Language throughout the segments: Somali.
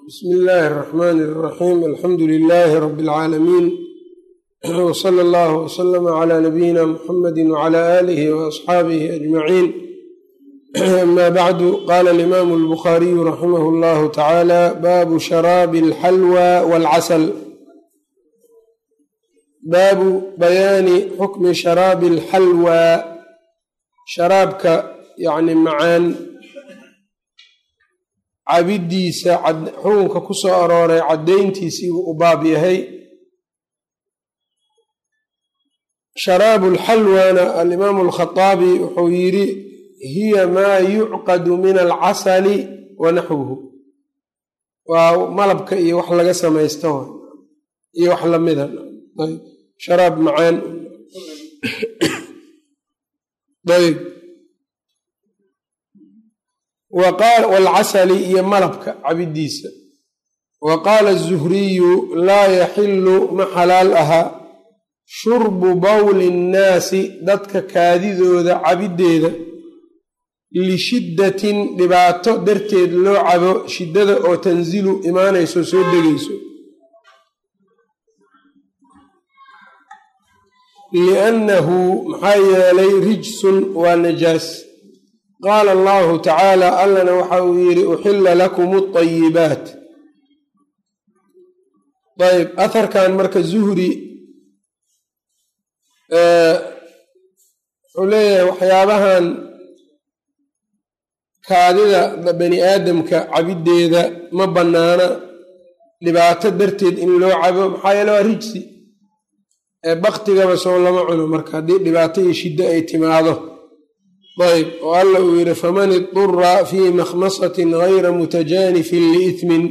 bsmi illaahi اraxmaan اraxiim alxamdu lilaahi rabi اlcaalamiin wsala allahu wslama cla nabiyina muxamadi wcla aalihi waasxaabihi ajmaciin ama bacdu qala alimaamu albukhariyu raximah اllahu tacaala baabu sharaabi alxalwa walcasal baabu bayaani xukmi sharaabi alxalwa sharaabka yani macaan cabidiisa xukunka ku soo arooray caddayntiisii buu u baab yahay sharaabu lxalwana alimaamu alkhaaabi wuxuu yidhi hiya maa yucqadu min alcasali wa naxwuhu waa malabka iyo wax laga samaysto iyo wax lamida sharaab macaan ayb walcasali iyo malabka cabidiisa wa qaala azuhriyu laa yaxilu ma xalaal aha shurbu bowli nnaasi dadka kaadidooda cabiddeeda lishiddatin dhibaato darteed loo cabo shiddada oo tanzilu imaanayso soo degayso liannahu maxaa yeelay rijsun waa najaas qaala allahu tacaala allana waxa uu yidhi uxilla lakum alayibaat ayb aharkan marka zuhri wuxuu leeyahay waxyaabahan kaadida bani aadamka cabiddeeda ma bannaana dhibaato darteed in loo cabo maxaa yeele waa rijsi baktigaba soo lama cuno marka haddii dhibaato iyo shiddo ay timaado ayb oo alla uu yidhi faman idura fii makhmasatin gayra mutajaanifin liitmin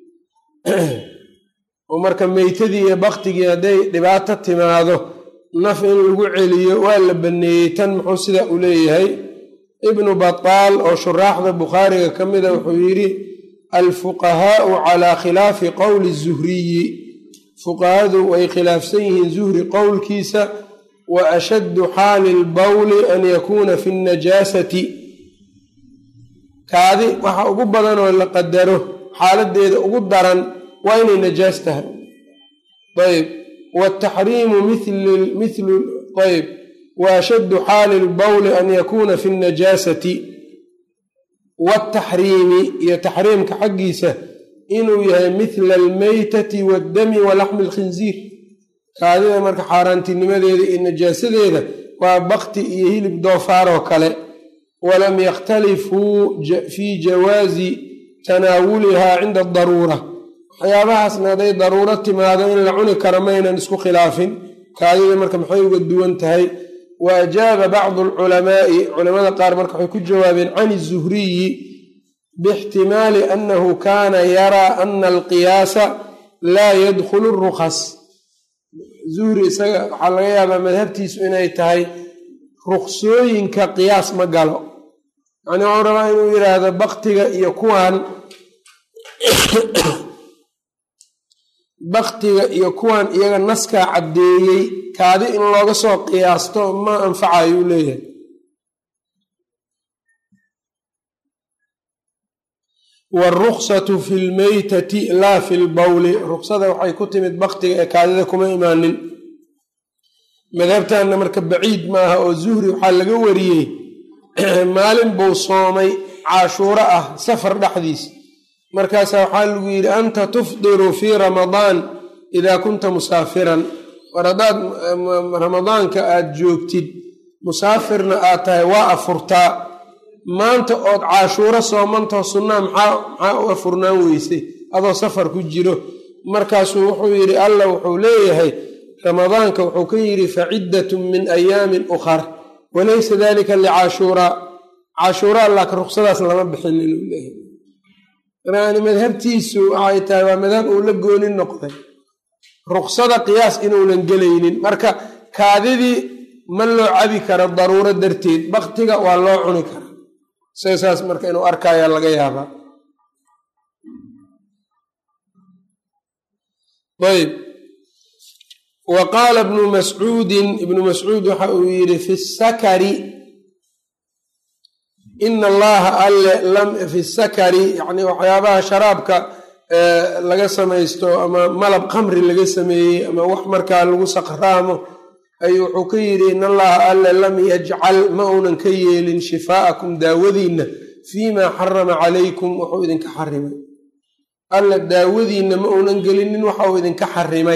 oo marka meytadii iyo baktigii hadday dhibaato timaado naf in lagu celiyo waa la baneeyey tan muxuu sidaa u leeyahay ibnu bataal oo shuraaxda bukhaariga ka mida wuxuu yidhi alfuqahaau calaa khilaafi qowli zuhriyi fuqahadu way khilaafsan yihiin zuhri qowlkiisa wa ashaddu xaali lbowli an yakuuna fi najaasati kaadi waxa ugu badanoo la qadaro xaaladeeda ugu daran waa inay najaas tahay ayb wataxriimu mithlu ayb wa ashaddu xaali lbowli an yakuuna fi najaasati wataxriimi iyo taxriimka xaggiisa inuu yahay mithla almeytati waddami wa laxmi alkhinziir kaadida marka xaaraantinimadeeda iyo najaasadeeda waa bakti iyo hilib doofaaroo kale walam yakhtalifuu fii jawaazi tanaawulihaa cinda adaruura waxyaabahaasna hadday daruuro timaado in la cuni karo maynan isku khilaafin kaadida marka maxay uga duwan tahay wa ajaaba bacdu alculamaa'i culamada qaar marka waxay ku jawaabeen can izuhriyi bixtimaali annahu kaana yaraa ana alqiyaasa laa yadkhulu rukhas zuhri isaga waxaa laga yaabaa madhabtiisu inay tahay ruksooyinka qiyaas ma galo yacnii waxuu rabaa inuu yidhaahdo baktiga iyo kuwan baktiga iyo kuwan iyaga naskaa caddeeyey kaadi in looga soo qiyaasto ma anfacayuu leeyahay wاruksatu fi lmeytati laa fi lbowli ruksada waxay ku timid baktiga ee kaadida kuma imaanin madhabtanna marka baciid maaha oo zuhri waxaa laga wariyey maalin buu soomay cashuuro ah safar dhexdiis markaasa waxaa lagu yidhi anta tufdiru fii ramadaan idaa kunta musaafiran war haddaad ramadaanka aad joogtid musaafirna aad tahay waa afurtaa maanta ood cashuuro soomantao sunnaa maxaa u afurnaan weysay adoo safar ku jiro markaasuu wuxuu yidhi alla wuxuu leeyahay ramadaanka wuxuu ka yidhi faciddatun min ayaamin ukhar walaysa dalika licashuuraa cashuuraa laakiin ruksadaas lama bixin inuu leeyahay yani madhabtiisu waxay tahay waa madhab uu la gooni noqday ruksada qiyaas inuunan gelaynin marka kaadidii ma loo cabi karo daruuro darteed baktiga waa loo cuni karaa isaga saas marka inuu arkaya laga yaabaa ayb wa qaala ibnu mascuudin ibnu mascuud waxa uu yidhi fi sakari ina allaha alle lam fi sakari yani waxyaabaha sharaabka laga samaysto ama malab khamri laga sameeyey ama wax markaa lagu saqraamo ayuu wuxuu ka yidhi in allaha alle lam yajcal ma uunan ka yeelin shifaa'akum daawadiinna fiimaa xarama calaykum wuxuu idinka xarimay alle daawadiinna ma uunan gelinin waxa uu idinka xarimay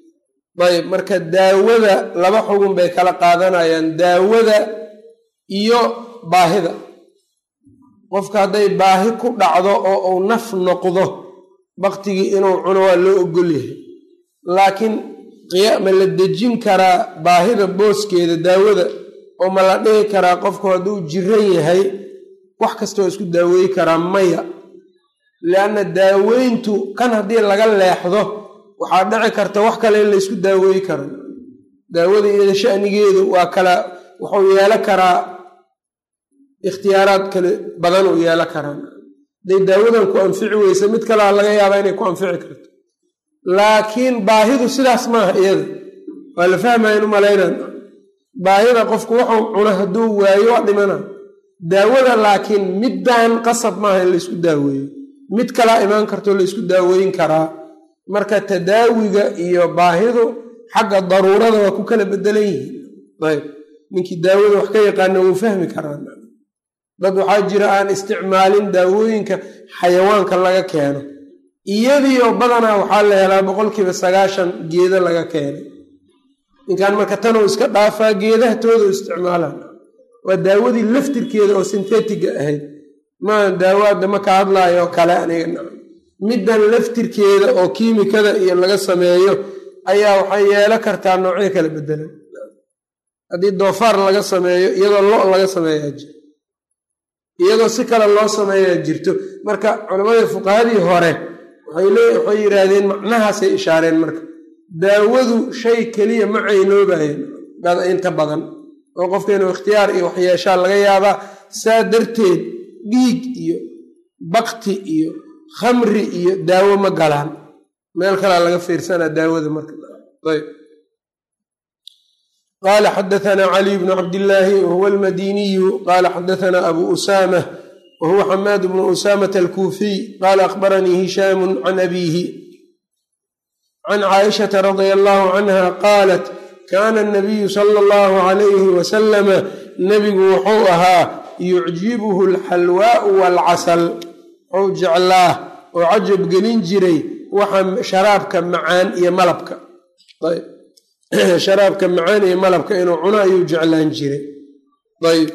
ayb marka daawada laba xugun bay kala qaadanayaan daawada iyo baahida qofka hadday baahi ku dhacdo oo uu naf noqdo baktigii inuu cuno waa loo ogol yahay laakiin ma la dejin karaa baahida booskeeda daawada oo ma la dhihi karaa qofku hadduu jiran yahay wax kasta waa isku daaweey karaa maya lianna daaweyntu kan haddii laga leexdo waxaa dhici karta wax kale in la ysku daaweey karo daawada iyada shanigeedu waa kala wuxuu yeelo karaa ikhtiyaaraad kale badan uu yeelo karaa hadday daawadan ku anfici weysa mid kalea laga yaabaa inay ku anfici karto laakiin baahidu sidaas maaha iyada waa la fahmayan u malaynan baahida qofku wuxuu cuno hadduu waayo waa dhimana daawada laakiin middan qasab maaha in laysku daaweeyo mid kalaa imaan kartoo laysku daaweyn karaa marka tadaawiga iyo baahidu xagga daruurada waa ku kala bedelan yihiin ayb ninkii daawada wax ka yaqaana wuu fahmi karaa dad waxaa jira aan isticmaalin daawooyinka xayawaanka laga keeno iyadiioo badanaa waxaa la helaa boqolkiiba sagaashan geeda laga keenay ninkan marka tanuu iska dhaafaa geedaha tooda u isticmaalaan waa daawadii laftirkeeda oo sintetiga ahayd maa daawaadda ma ka hadlaayo oo kale aniga middan laftirkeeda oo kiimikada iyo laga sameeyo ayaa waxay yeelo kartaa noocyo kala bedelan haddii doofaar laga sameeyo iyadoo lo laga sameeyaa jiro iyadoo si kale loo sameeyaa jirto marka culammadii fuqahadii hore waxay yidhaahdeen macnahaasay ishaareen marka daawadu shay keliya ma caynoobayen inta badan oo qofka inuu ikhtiyaar iyo waxyeeshaa laga yaabaa saa darteed dhiig iyo bakti iyo khamri iyo daawo ma galaan meel kalaa laga fiirsanaa daawada marka ayb qala xadaanaa caliy bnu cabdillaahi wahuwa almadiniyu qala xadaanaa abu usaamah wahuwa xamaad bnu usaamata alkuufiy qala akhbaranii hishaamu can abiihi can caaishata radia allahu canha qaalat kaana anabiyu sala allahu calayhi wasalama nebigu wuxuu ahaa yucjibuhu alxalwaau waalcasal wuxuu jeclaa oo cajab gelin jiray waxa sharaabka macaan iyo malabka sharaabka macaan iyo malabka inuu cuno ayuu jeclaan jiray ayb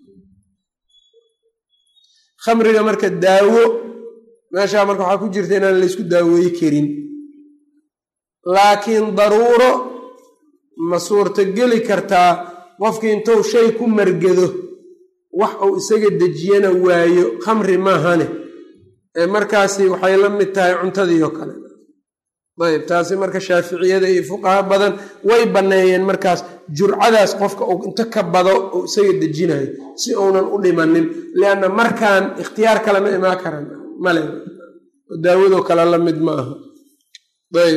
khamriga marka daawo meeshaa marka waxaa ku jirta inaan laysku daaweey karin laakiin daruuro ma suurtogeli kartaa qofkii intuu shay ku margado wax uu isaga dejiyana waayo khamri maahane ee markaasi waxay la mid tahay cuntadii oo kale ayb taasi marka shaaficiyada iyo fuqaha badan way banneeyeen markaas jurcadaas qofka uu inta ka bado uu isaga dejinayo si uunan u dhimanin lianna markaan ikhtiyaar kale ma imaan karan male daawadoo kale la mid ma aha ayb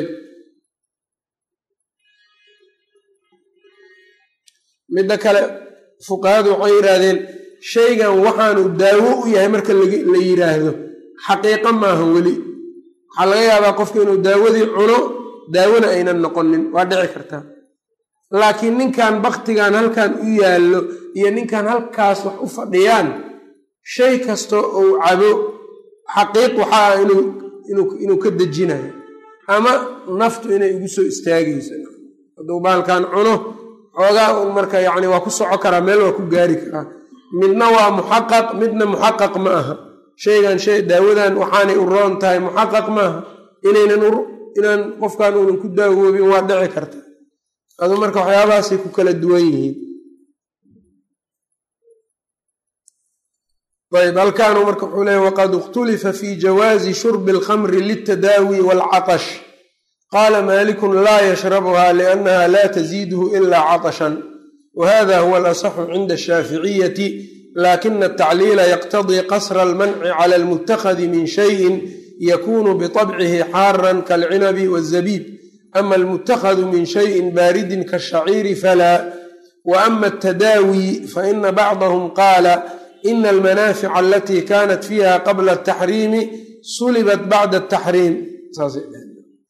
midda kale fuqahadu waxay yidhaahdeen shaygan waxaanu daawo u yahay marka la yidhaahdo xaqiiqo maaha weli waxaa laga yaabaa qofka inuu daawadii cuno daawona aynan noqonin waa dhici kartaa laakiin ninkan baktigan halkan u yaallo iyo ninkan halkaas wax u fadhiyaan shay kasta uu cabo xaqiiq waxaa ah inuu ka dejinayo ama naftu inay ugu soo istaagayso hadduu baalkan cuno xoogaa un marka yacni waa ku soco karaa meel waa ku gaari karaa midna waa muxaqaq midna muxaqaq ma aha shaygan shay daawadan waxaanay u roon tahay muxaqaq maaha inaynan inaan qofkan uunan ku daawoobin waa dhici karta adu marka waxyaabahaasay ku kala duwan yihiin ayb halkaanu marka wuxuu leeya waqad ikhtulifa fi jawaazi shurbi alkhamri liltadaawi waalcatash qaala malikun laa yashrabuha liannaha la taziidhu ila catashan wahada huwa alasaxu cinda ashaaficiyati lakina atacliila yaqtadii qasra almanci cala almuttakhadi min shayin yakunu biطabcihi xaaran kaalcinabi wazabiib ama almuttakhadu min shayin baaridin kaashaciiri falaa wa ama altadaawi faina bacdahum qaala ina almanaafica alatii kanat fiiha qabla altaxriimi sulibat bacda ataxriim saasay dhaheen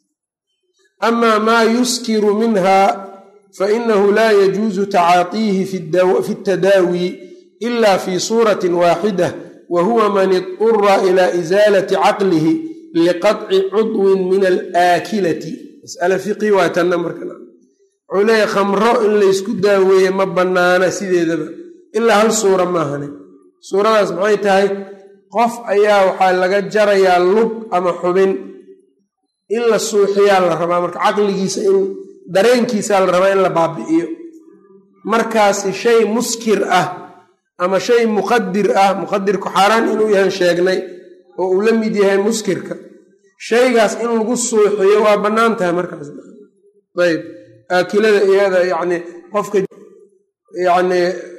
amaa maa yuskiru minha fainahu laa yajuusu tacaatiihi fi اtadaawi ila fi suurati waaxida wa huwa man idura ila isaalati caqlihi liqaطci cudwin min alaakilati masale fiqi waa tanna marka wuxuu leeyahy khamro in laysku daaweeye ma bannaana sideedaba ilaa hal suura maahane suuradaas maxay tahay qof ayaa waxaa laga jarayaa lug ama xubin in la suuxiyaa la rabaa marka caqligiisa in dareenkiisaa la rabaa in la baabi'iyo markaasi shay muskir ah ama shay muqadir ah muqadirku xaaraan inuu yahan sheegnay oo uu la mid yahay muskirka shaygaas in lagu suuxiyo waa bannaan tahay markaas ayb aakilada iyada yacni qofka yacni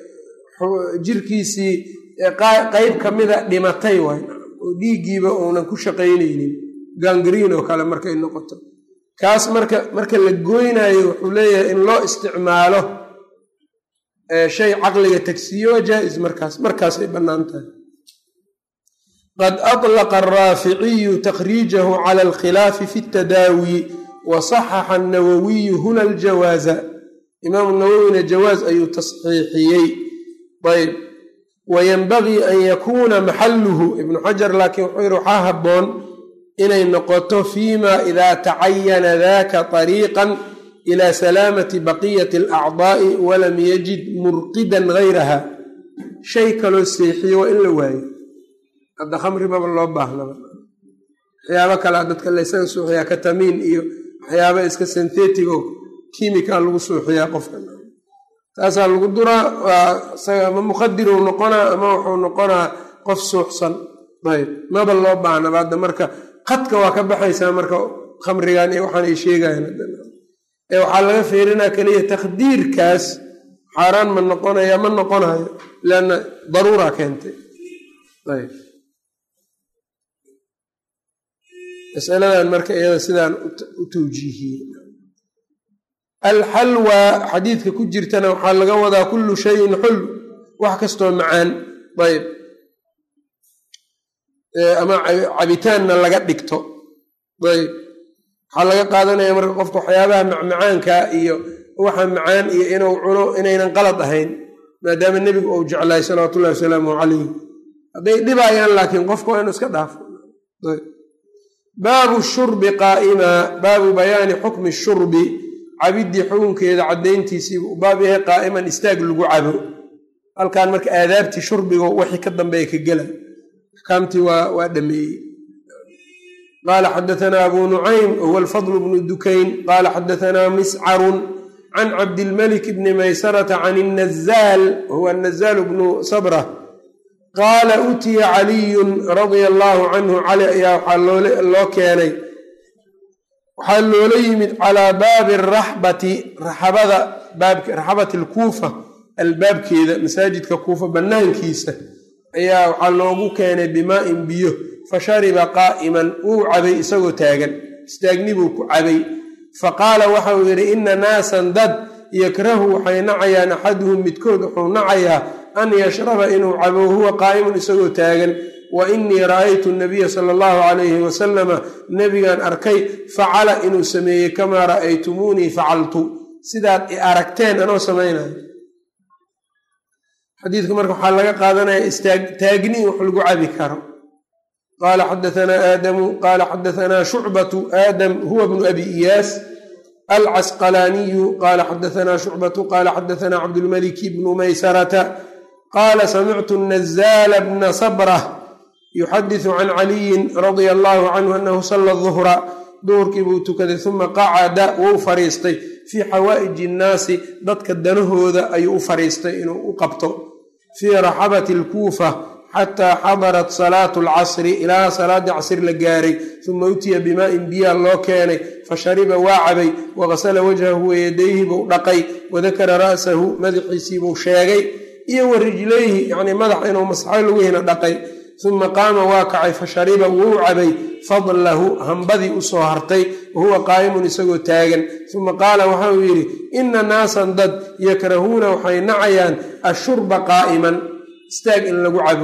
jirkiisii qeyb ka mida dhimatay waay oo dhiiggiiba uunan ku shaqaynaynin gangriin oo kale markay noqoto kaas marka marka la goynaayo wuxuu leeyahay in loo isticmaalo shay caqliga tagsiiyo waa jaa-is markaas markaasay bannaan tahay qad atlaqa araaficiyu takhriijahu cala alkhilaafi fi اtadaawi wa saxaxa annawawiyu huna aljawaaza imaamu nawowina jawaaz ayuu tasxiixiyey ayb wayanbagii an yakuuna maxaluhu ibnu xajar laakiin wuxuu yihi waxaa habboon inay noqoto fiima idaa tacayana daka طariiqan ila salaamati baqiyati alacdaa'i walam yajid murqidan gayraha shay kaloo seexiyo waa in la waayo hadda khamri maba loo baahnaba waxyaabo kalea dadka laysaga suuxiyaa katamiin iyo waxyaaba iska synthetigo kimika lagu suuxiyaa qofka taasaa lagu duraa waa isaga ama muqadiruu noqonaa ama wuxuu noqonaa qof suuxsan ayb maba loo baahnaba hadda marka qadka waa ka baxaysaa marka khamrigan iyo waxaan ay sheegayan ee waxaa laga feerinaa keliya takdiirkaas xaaraan ma noqonaya ma noqonayo leanna daruura keentay ayb masaladan marka iyada sidaan u tawjiihiyey alxalwa xadiidka ku jirtana waxaa laga wadaa kullu shayin xul wax kastoo macaan ayb ama cabitaanna laga dhigto ayb waxaa laga qaadanaya marka qofka waxyaabaha macmacaanka iyo waxa macaan iyo inuu cuno inaynan qalad ahayn maadaama nebigu uu jeclaay salawaatu ullahi wasalaamu calayh hadday dhibayaan laakiin qofka waa inu iska dhaafo baabu shurbi qaa'ima baabu bayaani xukmi shurbi cabidii xukunkeeda caddayntiisiibu u baab yahay qaa'iman istaag lagu cabo halkan marka aadaabtii shurbigo wixii ka dambeeya ka gela axkaamtii waa dhameeyey qaala xadaanaa abu nucaym huwa alfadl bnu dukayn qaala xadaanaa miscarun can cabdilmalik bni maysarata can nazaal huwa nazaal bnu sabra qaala utiya caliyun radia allaahu canhu cali ayaa waxaa loo keenay waxaa loola yimid calaa baabi araxbati raxabada raxabati alkuufa albaabkeeda masaajidka kuufa bannaankiisa ayaa waxaa loogu keenay bimaa'in biyo fa shariba qaa'iman wuu cabay isagoo taagan istaagni buu ku cabay fa qaala waxauu yidhi inna naasan dad yakrahu waxay nacayaan axaduhum midkood wuxuu nacayaa an yashraba inuu cabo huwa qaa'imun isagoo taagan wa inii ra'aytu nabiya sala allahu calayhi wasalama nebigaan arkay facala inuu sameeyey kamaa ra'aytumuunii facaltu sidaad i aragteen anoo samaynayo xadiidka marka waxaa laga qaadanaya istaagni in wax lagu cabi karo qaala xadaanaa aadamu qaala xadaanaa shucbatu aadam huwa bnu abi iyaas alcasqalaaniyu qaala xadaanaa shucbatu qaala xadaanaa cabdulmaliki bnu maysarata qaala samictu nazaala bna sabrah yuxadisu can caliyin radia allahu canhu anahu sala duhra duhurkii buu tukaday uma qacada wou fariistay fii xawaa'iji innaasi dadka danahooda ayuu u fariistay inuu u qabto fii raxabati alkuufa xataa xadarat salaatu alcasri ilaa salaaddii casr la gaaray uma utiya bimaa'in biyaa loo keenay fashariba waa cabay waqasala wajhahu wayadayhi buu dhaqay wadakara ra'sahu madaxiisiibuu sheegay iyo wa rijlayhi yacnii madax inuu masxay lugihiina dhaqay uma qaama waa kacay fashariba wuu cabay fadlahu hambadii usoo hartay wahuwa qaa'imun isagoo taagan uma qaala waxa uu yidhi inna naasan dad yakrahuuna waxay nacayaan ashurba qaa'iman istaag in lagu cabo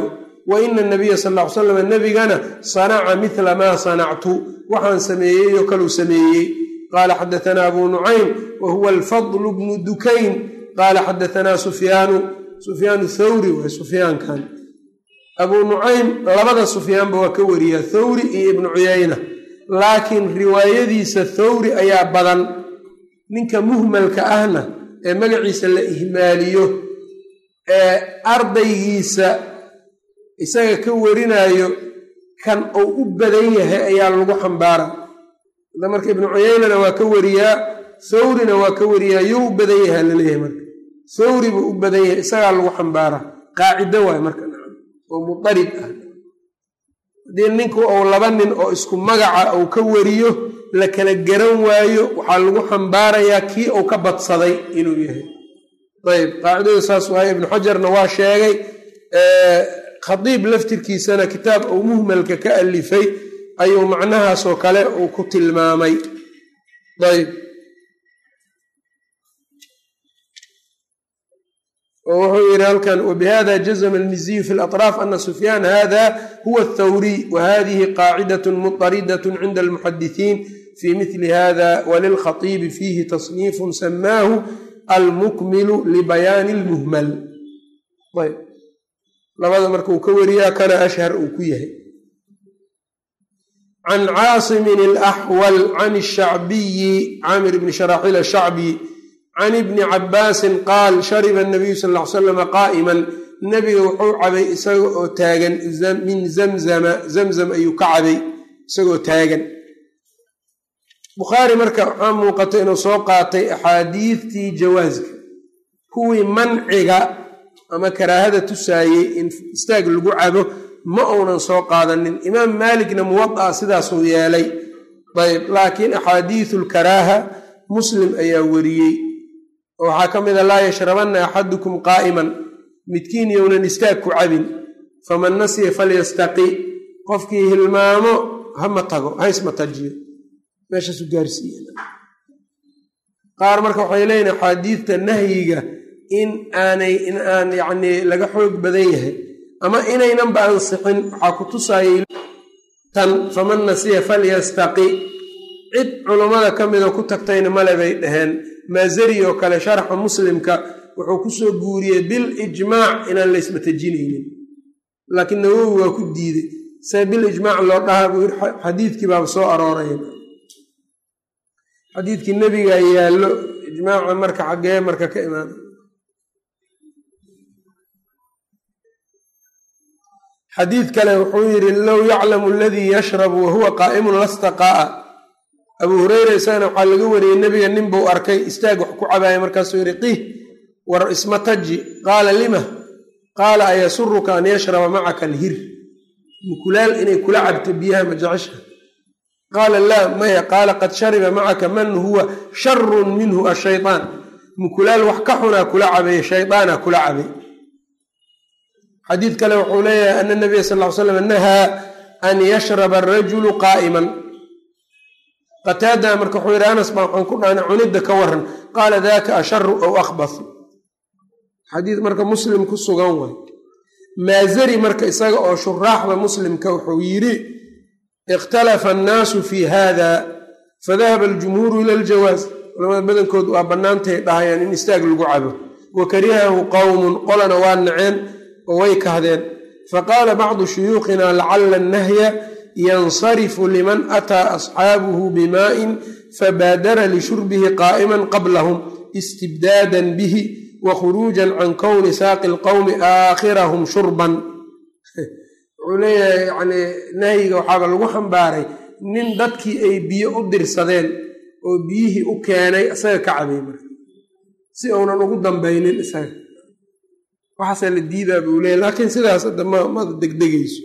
wa ina nabiya sal ll ly slam nebigana sanaca mila maa sanactu waxaan sameeyey oo kaluu sameeyey qaala xadaanaa abu nucaym wa huwa alfadl bnu dukayn qaala xadaanaa sufyaanu sufyaanu thawri waa sufyaankan abuu nucaym labada sufyaanba waa ka wariyaa thawri iyo ibnu cuyayna laakiin riwaayadiisa thawri ayaa badan ninka muhmalka ahna ee magaciisa la ihmaaliyo ee ardaygiisa isaga ka warinayo kan uu u badan yahay ayaa lagu xambaara ada marka ibnu cuyaynana waa ka wariyaa thawrina waa ka wariyaa yuu u badan yahay laleeyahay marka thawri buu u badan yahay isagaa lagu xambaara qaacido waay marka oo mudarib ah haddii ninku ou laba nin oo isku magaca uu ka wariyo la kala garan waayo waxaa lagu xambaarayaa kii uu ka badsaday inuu yahay ayb qaacidadu saas waay ibnu xajarna waa sheegay khadiib laftirkiisana kitaab uu muhmalka ka alifay ayuu macnahaasoo kale uu ku tilmaamay ayb wuxuu yidhi halkan wbihada jazma almiziyu fi laطraaf ana sufyaan hada huwa athawriy wahadihi qaacidaة muطaridaة cinda almuxadisiin fi mili hada walilkhaibi fiihi tasniifu samaahu almukmilu libayaani اlmuhmal ayb labada marka uu ka wariyaa kana ashhar uu ku yahay can caasimin اlaxwal can الshacbiyi camir bni sharaxil ashacbi can ibni cabaasin qaal shariba nabiyu sal ly slama qaa'iman nebiga wuxuu cabay isaga oo taagan min zamzama zamzam ayuu ka cabay isagoo taagan bukhaari marka waxaa muuqata inuu soo qaatay axaadiidtii jawaaska kuwii manciga ama karaahada tusaayey in istaag lagu cabo ma uunan soo qaadanin imaam maalikna muwada'a sidaasuu yeelay ayb laakiin axaadiisu lkaraaha muslim ayaa wariyey oo waxaa ka mid a laa yashrabanna axadukum qaa'iman midkiin yownan istaag ku cabin faman nasiya falyastaqi qofkii hilmaamo hama tago haysma tajiyo meeshaasu gaarsiiye qaar marka waxay leeyihin axaadiidta nahyiga in aanay in aan yacnii laga xoog badan yahay ama inaynanba ansixin waxaa ku tusaayay tan faman nasiya falyastaqi cid culummada ka mida ku tagtayna male bay dhaheen maazari oo kale sharxa muslimka wuxuu kusoo guuriyey bil ijmaac inaan laysma tajinaynin laakiin nawowi waa ku diiday see bil ijmaac loo dhahaa buu yiri xadiidkii baaba soo arooray xadiidkii nebigaa yaallo ijmaaca marka xaggee marka ka imaada xadiid kale wuxuu yidhi low yaclamu aladii yashrabu wahuwa qaa'imun lastaqaa'a abuu hureyra isagana waxaa laga wariyey nebiga nin buu arkay istaag wax ku cabaaya markaasuu yidhi qih war isma taji qaala lima qaala ayasuruka an yashraba macaka alhir mukulaal inay kula cabto biyaha ma jecesha qaala laa maya qaala qad shariba macaka man huwa sharun minhu ashaytaan mukulaal wax ka xunaa kula cabay shaydaana kula cabay xadiid kale wuxuu leeyahay ana nabiya sal ly slam nahaa an yashraba arajulu qaa'iman qataada marka wuxuu yidhi anas baa waxaan ku dhahnay cunidda ka waran qaala daka asharu aw akhbath xadiid marka muslim ku sugan waay maazari marka isaga oo shuraaxda muslimka wuxuu yidhi ikhtalafa annaasu fi hada fadahaba aljumhuuru ila aljawaaz culamada badankood waa bannaantay dhahayaan in istaag lagu cabo wa karihahu qowmun qolana waa naceen oo way kahdeen faqaala bacdu shuyuukhina lacala annahya yansarifu liman ataa asxaabuhu bimaa'in fabaadara lishurbihi qaa'iman qablahum istibdaadan bihi wa khuruujan can kowni saaqi lqowmi aakhirahum shurban wuxuu leeyahay yani nahyiga waxaaba lagu xambaaray nin dadkii ay biyo u dirsadeen oo biyihii u keenay isaga ka cabay marka si uunan ugu dambaynin isaga waxaasaa la diidaa buu leeyahy laakiin sidaas hadda mada degdegayso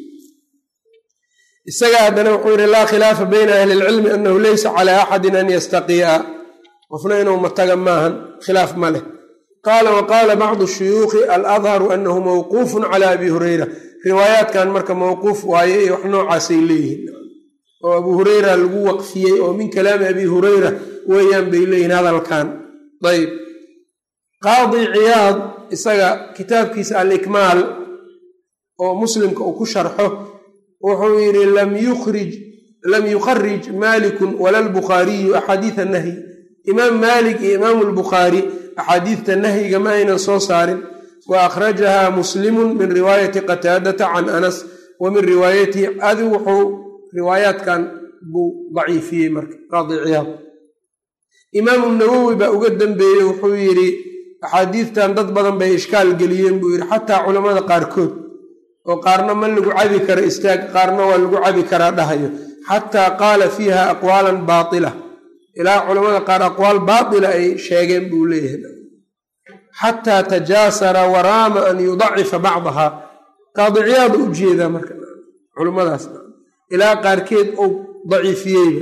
isaga haddana wuxuu yidhi laa khilaafa bayna ahli ilcilmi annahu laysa calaa axadin an yastaqii'a qofna inuu mataga maahan khilaaf ma leh qaala wa qaala bacdu shuyuukhi aladharu annahu mawquufun cala abi hureyra riwaayaadkan marka mawquuf waaye iyo wax noocaasay leeyihiin oo abu hureyra lagu waqfiyey oo min kalaami abi hureyra weeyaan bay leeyihiin hadalkan ayb qaadi ciyaad isaga kitaabkiisa alikmaal oo muslimka uu ku sharxo wuxuu yidhi lam yukhrij lam yukharij maalikun wala lbukhaariyu axaadiida nahyi imaam maalik iyo imaamu lbukhaari axaadiidta nahyiga ma aynan soo saarin wa akhrajaha muslimun min riwaayati qataadata can anas wa min riwaayatihi adi wuxuu riwaayaadkan buu daciifiyey marka qaadi ciyaad imaamu nawowi baa uga dambeeyey wuxuu yidhi axaadiidtan dad badan bay ishkaal geliyeen buu yidhi xataa culammada qaarkood oo qaarna ma lagu cabi karo istaag qaarna waa lagu cabi karaa dhahayo xataa qaala fiiha aqwaalan baatila ilaa culammada qaar aqwaal baatila ay sheegeen buu leeyahay xataa tajaasara waraama an yudacifa bacdaha qaadiciyaada u jeedaa marka culummadaas ilaa qaarkeed ou daciifiyeyba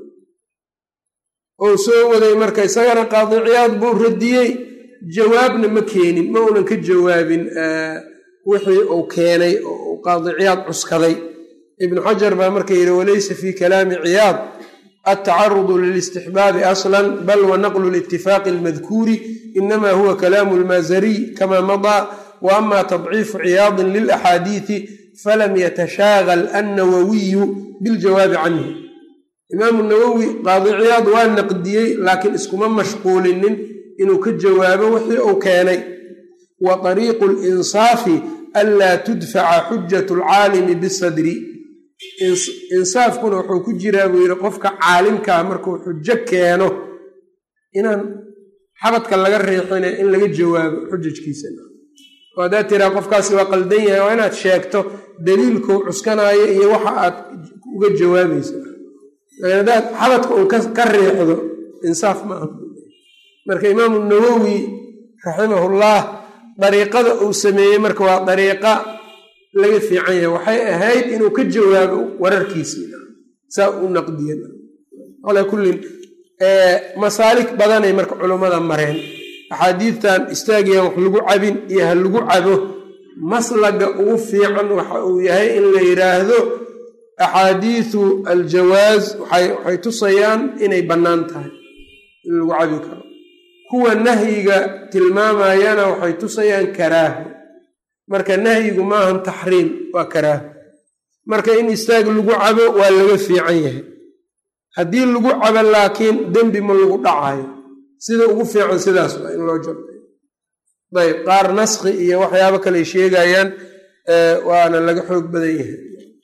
ou soo waday marka isagana qaadiciyaad buu radiyey jawaabna ma keenin ma uunan ka jawaabin wixii uu keenay oo uu qaadiciyaad cuskaday ibnu xajar baa marka yidhi walaysa fi kalaami ciyaad altacarudu lilistixbaabi aslan bal wa naqlu litifaaqi almadkuuri inama huwa kalaamu lmaazariy kama madaa wa ama tadciifu ciyaadin lilaxaadiidi falam yatashaagal annawawiyu biljawaabi canhu imaamu nawowi qaadiciyaad waa naqdiyey laakiin iskuma mashquulinin inuu ka jawaabo wixii uu keenay wa ariiqu linsaafi anlaa tudfaca xujat lcaalimi bisadri insaafkuna wuxuu ku jiraa buu yidhi qofka caalimkaa markuu xujo keeno inaan xabadka laga riixine in laga jawaabo xujajkiisa oo haddaad tiraa qofkaasi waa qaldan yahay waa inaad sheegto daliilkuu cuskanaayo iyo waxa aad uga jawaabaysa laakiin haddaad xabadka uun ka riixdo insaaf ma aha marka imaamu nawowi raximahullah dariiqada uu sameeyey marka waa dariiqa laga fiican yahay waxay ahayd inuu ka jawaabo wararkiisii saa u naqdiya calaa kullin masaalik badanay marka culummada mareen axaadiidtan istaagiyan wax lagu cabin iyo ha lagu cabo maslaga ugu fiican waxa uu yahay in la yidhaahdo axaadiisu aljawaaz waxay tusayaan inay bannaan tahay in lagu cabi karo kuwa nahyiga tilmaamayana waxay tusayaan karaaho marka nahyigu maahan taxriim waa karaaho marka in istaag lagu cabo waa laga fiican yahay haddii lagu cabo laakiin dembi ma lagu dhacayo sida ugu fiican sidaas waa in loo jabay ayb qaar naskhi iyo waxyaabo kale sheegayaan waana laga xoog badan yahay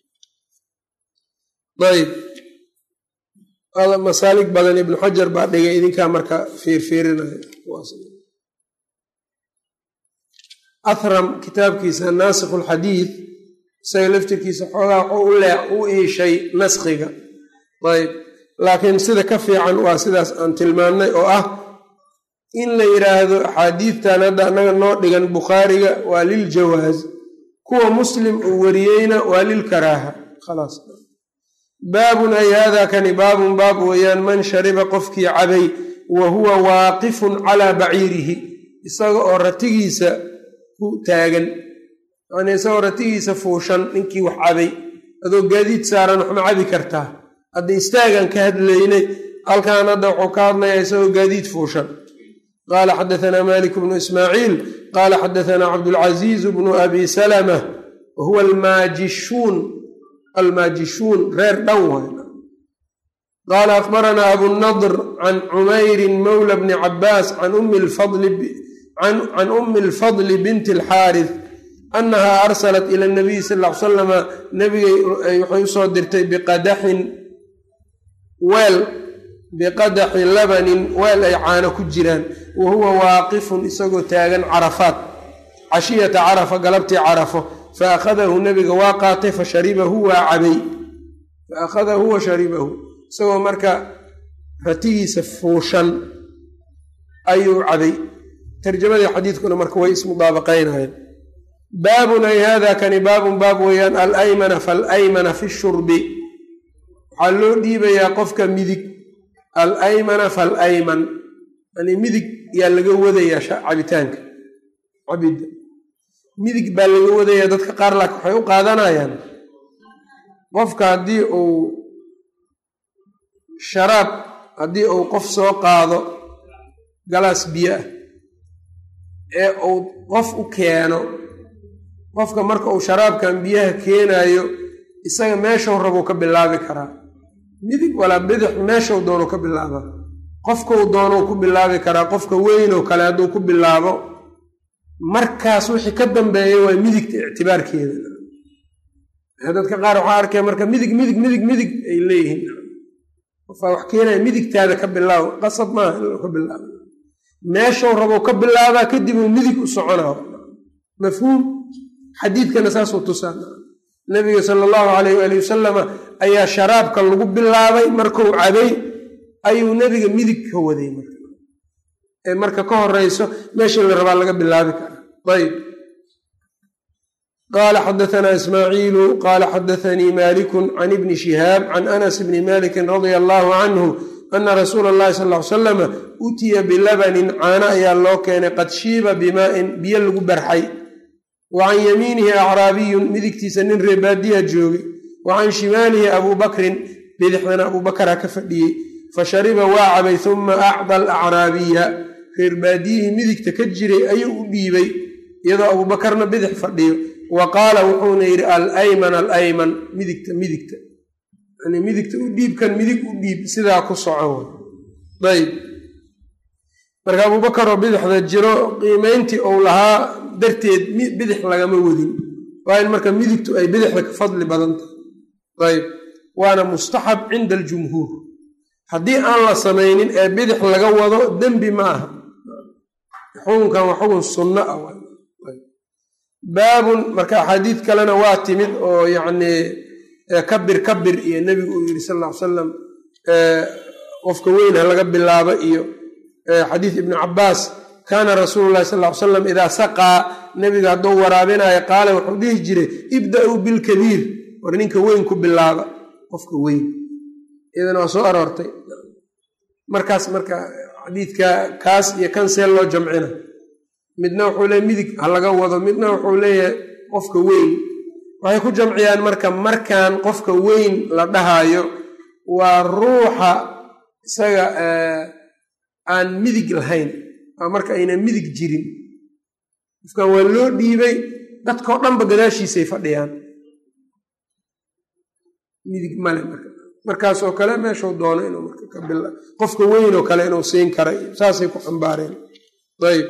ayb masaalig badan ibnu xajar baa dhigay idinkaa marka fiirfiirinaya ahram kitaabkiisa naasikh lxadiid isaga laftirkiisa xoogaa waxuu u iishay naskhiga ayb laakiin sida ka fiican waa sidaas aan tilmaannay oo ah in la yidhaahdo axaadiidtan hadda annaga noo dhigan bukhaariga waa liljawaaz kuwa muslim uu wariyeyna waa lilkaraaha khalaas baabun ay haadaa kani baabun baab weeyaan man shariba qofkii cabay wa huwa waaqifun calaa baciirihi isaga oo ratigiisa ku taagan yacnii isagoo ratigiisa fuushan ninkii wax cabay adoo gaadiid saaran waxma cabi kartaa hadda istaagan ka hadlaynay halkan hadda wuxuu ka hadlayaa isagoo gaadiid fuushan qaala xadaanaa malik bnu ismaaciil qaala xadaanaa cabdulcaziiz bnu abi salama wa huwa almaajishuun almaajishuun reer dhan waay qaala akbaranaa abunadr can cumayrin mawla bni cabaas can ummi alfadli binti alxaaris annaha arsalat ila nabiyi sal l salama nabigay waxay usoo dirtay biqadaxin weel biqadaxi labanin weel ay caano ku jiraan wa huwa waaqifun isagoo taagan carafaat cashiyata carafa galabtii carafo fa akhadahu nabiga waa qaatay fa sharibahu waa cabay fa akhadahu wa sharibahu isagoo marka ratigiisa fuushan ayuu cabay tarjamadii xadiidkuna marka way ismudaabaqaynayeen baabun ay hada kani baabun baab weeyaan alaymana faalaymana fi shurbi waxaa loo dhiibayaa qofka midig alaymana falayman yani midig yaa laga wadayaa cabitaanka cabidda midig baa laga wadayaa dadka qaar laakin waxay u qaadanayaan qofka haddii uu sharaab haddii uu qof soo qaado galaas biyo ah ee uu qof u keeno qofka marka uu sharaabkan biyaha keenayo isaga meeshau rabuu ka bilaabi karaa midig walaa bidix meeshau doonu ka bilaaba qofkau doonuu ku bilaabi karaa qofka weynoo kale hadduu ku bilaabo markaas wixii ka dambeeya waa midigta ictibaarkeeda dadka qaar waxaa arkaya marka midig midig midig midig ay leeyihiin qofaa wax keenaya midigtaada ka bilaabo qasab maaha in ka bilaabo meeshau rabou ka bilaabaa kadib uu midig u soconaa mafhuum xadiidkana saasuu tusaa nabiga sala allahu calayh waali wasalama ayaa sharaabka lagu bilaabay markuu cabay ayuu nebiga midig ka waday marka ee marka ka horeyso meeshii la rabaa laga bilaabi karaa ayb qaala xadaanaa ismaaciilu qaala xadaanii malikun can ibni shihaab can anas bni malikin radia allahu canhu ana rasuula allahi sal ly salama utiya bilabanin caano ayaa loo keenay qad shiiba bimaa'in biyo lagu barxay wa can yamiinihi acraabiyun midigtiisa nin reebaadiya joogay wa can shimaalihi abuu bakrin bidixdana abuu bakara ka fadhiyey fa shariba waa cabay uma acda alacraabiya reerbaadiyihii midigta ka jiray ayuu u dhiibay iyadoo abuubakarna bidix fadhiyo wa qaala wuxuuna yidhi alayman alayman midigta midigta yani midigta u dhiibkan midig u dhiib sidaa ku soco ayb marka abuubakaroo bidixda jiro qiimeyntii uu lahaa darteed bidix lagama wadin waa in marka midigtu ay bidixda ka fadli badan tahay ayb waana mustaxab cinda aljumhuur haddii aan la samaynin ee bidix laga wado dembi ma aha xukunkan waa xukun sunno ah baabun marka axaadiid kalena waa timid oo yacnii kabir kabir iyo nebigu uu yidhi sal ll ly salam qofka weyn ha laga bilaabo iyo xadiis ibnu cabaas kaana rasuulu llahi sal ly salam idaa saqaa nebiga hadduu waraabinayo qaala wuxuu dhihi jiray ibda-uu bilkabiir war ninka weyn ku bilaaba qofka weyn iyadana waa soo aroortay markaas marka xadiidka kaas iyo kan see loo jamcina midna wuxuu leeyahy midig ha laga wado midna wuxuu leeyahay qofka weyn waxay ku jamciyaan marka markan qofka weyn la dhahayo waa ruuxa isaga aan midig lahayn waa marka aynan midig jirin qofkan waa loo dhiibay dadkao dhanba gadaashiisay fadhiyaan midig male marka markaasoo kale meeshuu doono inuu marka ka bila qofka weyn oo kale inuu siin kara saasay ku xambaareen ayb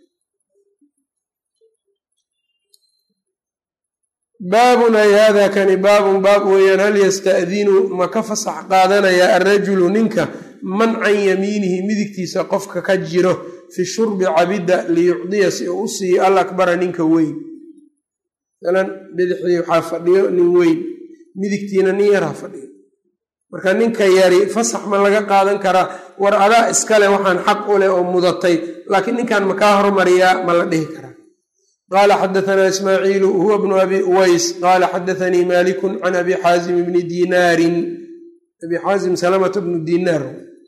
baabun ay hada kani baabun baab weeyaan hal yasta'dinu ma ka fasax qaadanayaa alrajulu ninka man can yamiinihi midigtiisa qofka ka jiro fi shurbi cabidda liyucdiya si uu u siiyo al akbara ninka weyn masalan bidixdii waxaa fadhiyo nin weyn midigtiina nin yar ha fadhiyo marka ninka yari fasax ma laga qaadan karaa war adaa iskale waxaan xaq u leh oo mudatay laakiin ninkan ma kaa hormariyaa ma la dhihi karaa qaala xadaanaa ismaaciilu huwa bnu abi uways qaala xadaanii malikun can abi xaazim bni dinaarin abi xaazim salamata bnu dinaar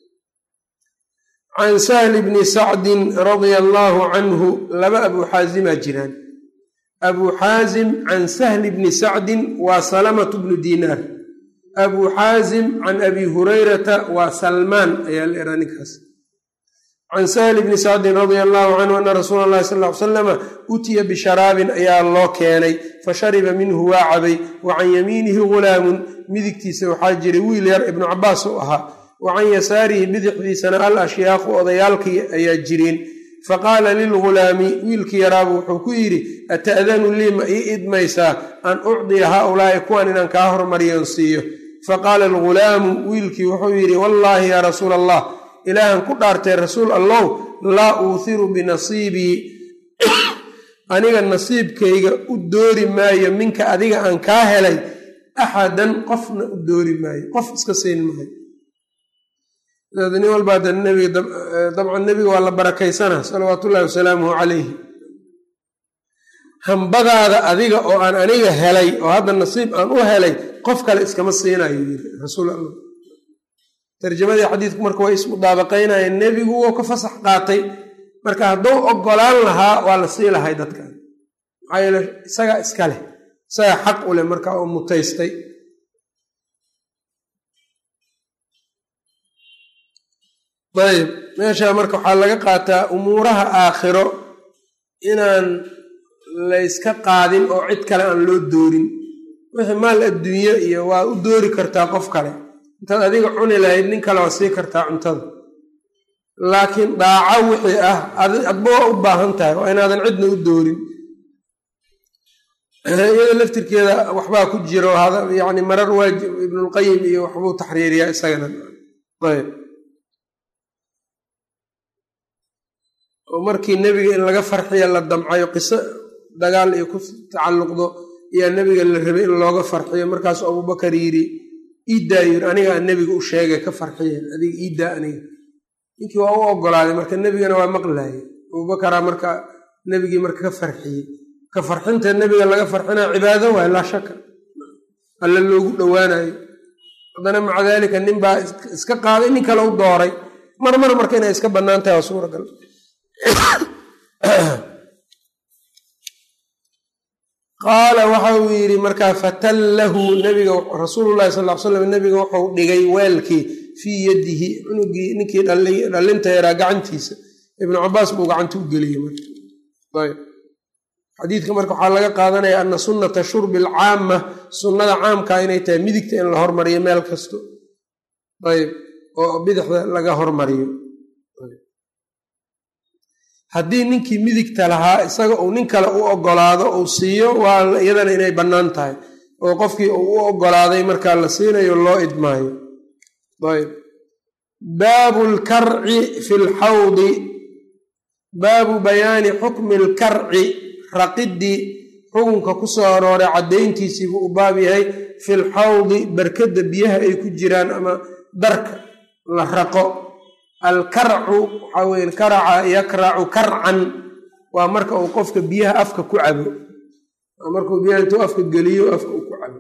can sahli bni sacdin radia allaahu canhu laba abuu xaazimaa jiraan abuu xaazim can sahli bni sacdin waa salamatu bnu dinaar abuu xaazim can abi hurayrata waa salmaan ayaa la ehaa ninkaas can sahli bni sacdin radia allahu canhu ana rasuula allahi sal ly salama utiya bisharaabin ayaa loo keenay fashariba minhu waa cabay wa can yamiinihi ghulaamun midigtiisa waxaa jiray wiil yar ibnu cabaas u ahaa wa can yasaarihi bidixdiisana al ashyaaqu odayaalkii ayaa jireen faqaala lilghulaami wiilkii yaraabu wuxuu ku yidhi ata'danu lii ma ii idmaysaa an ucdiya haaulaa'i kuwan inaan kaa hormariyon siiyo faqaala alghulaamu wiilkii wuxuu yidhi wallaahi yaa rasuula allah ilaahan ku dhaartay rasuul allow laa uuhiru binasiibii aniga nasiibkayga u doori maayo minka adiga aan kaa helay axadan qofna u doori maayo qof iska siin maayo nin walbaa da nbiga dabcan nebiga waa la barakaysana salawaatu ullahi wasalaamuhu calayhi hambadaada adiga oo aan aniga helay oo hadda nasiib aan u helay qof kale iskama siinayo yiri rasuul allah tarjamadii xadiidku marka way ismudaabaqaynayeen nebigu wou ka fasax qaatay marka hadduu ogolaan lahaa waa la sii lahay dadkan maxaa yeele isagaa iska leh isagaa xaq u leh marka oo mutaystay ayb meesha marka waxaa laga qaataa umuuraha aakhiro inaan layska qaadin oo cid kale aan loo doorin wixii maal adduunye iyo waa u doori kartaa qof kale intaad adiga cuni lahayd nin kale waa sii kartaa cuntada laakiin daaco wixii ah adba waa u baahan tahay waa inaadan cidna u doorin iyada laftirkeeda waxbaa ku jiro yani marar waajib ibnulqayim iyo waxbuu taxriiriyaa isagana ayb oo markii nebiga in laga farxiya la damcayo qiso dagaal iyo ku tacalluqdo ayaa nebiga la rabay in looga farxiyo markaasuu abubakar yidhi iiddaa yiri anigaa nebiga u sheegay ka farxiya adiga iiddaa aniga ninkii waa u ogolaaday marka nebigana waa maqlaayay abubakaraa marka nebigii marka ka farxiyey ka farxinta nebiga laga farxinaa cibaado waay laa shaka alle loogu dhowaanayo haddana maca daalika nin baa iska qaaday nin kale u dooray mar mar marka inay iska bannaan tahay waa suuragal qaala waxa uu yidhi markaa fatallahu nabiga rasuululahi sal l slam nabiga wuxuu dhigay weelkii fii yadihi cunugii ninkii dhallinta yaraa gacantiisa ibnu cabaas buu gacanta u geliyey marayb xadiidka marka waxaa laga qaadanaya ana sunnata shurbi alcaama sunnada caamkaa inay tahay midigta in la hormariyo meel kasto ayb oo bidixda laga hormariyo haddii ninkii midigta lahaa isaga uu nin kale u ogolaado uu siiyo waa iyadana inay bannaan tahay oo qofkii uu u ogolaaday markaa la siinayo loo idmaayo ayb baabu lkarci fi lxawdi baabu bayaani xukmi lkarci raqidii xukunka ku soo arooray caddayntiisii buu u baab yahay fi lxawdi barkadda biyaha ay ku jiraan ama darka la raqo alkarcu waxaa weye karaca yakracu karcan waa marka uu qofka biyaha afka ku cabo waa markuu biyaha intuu afka geliyo afka uu ku cabo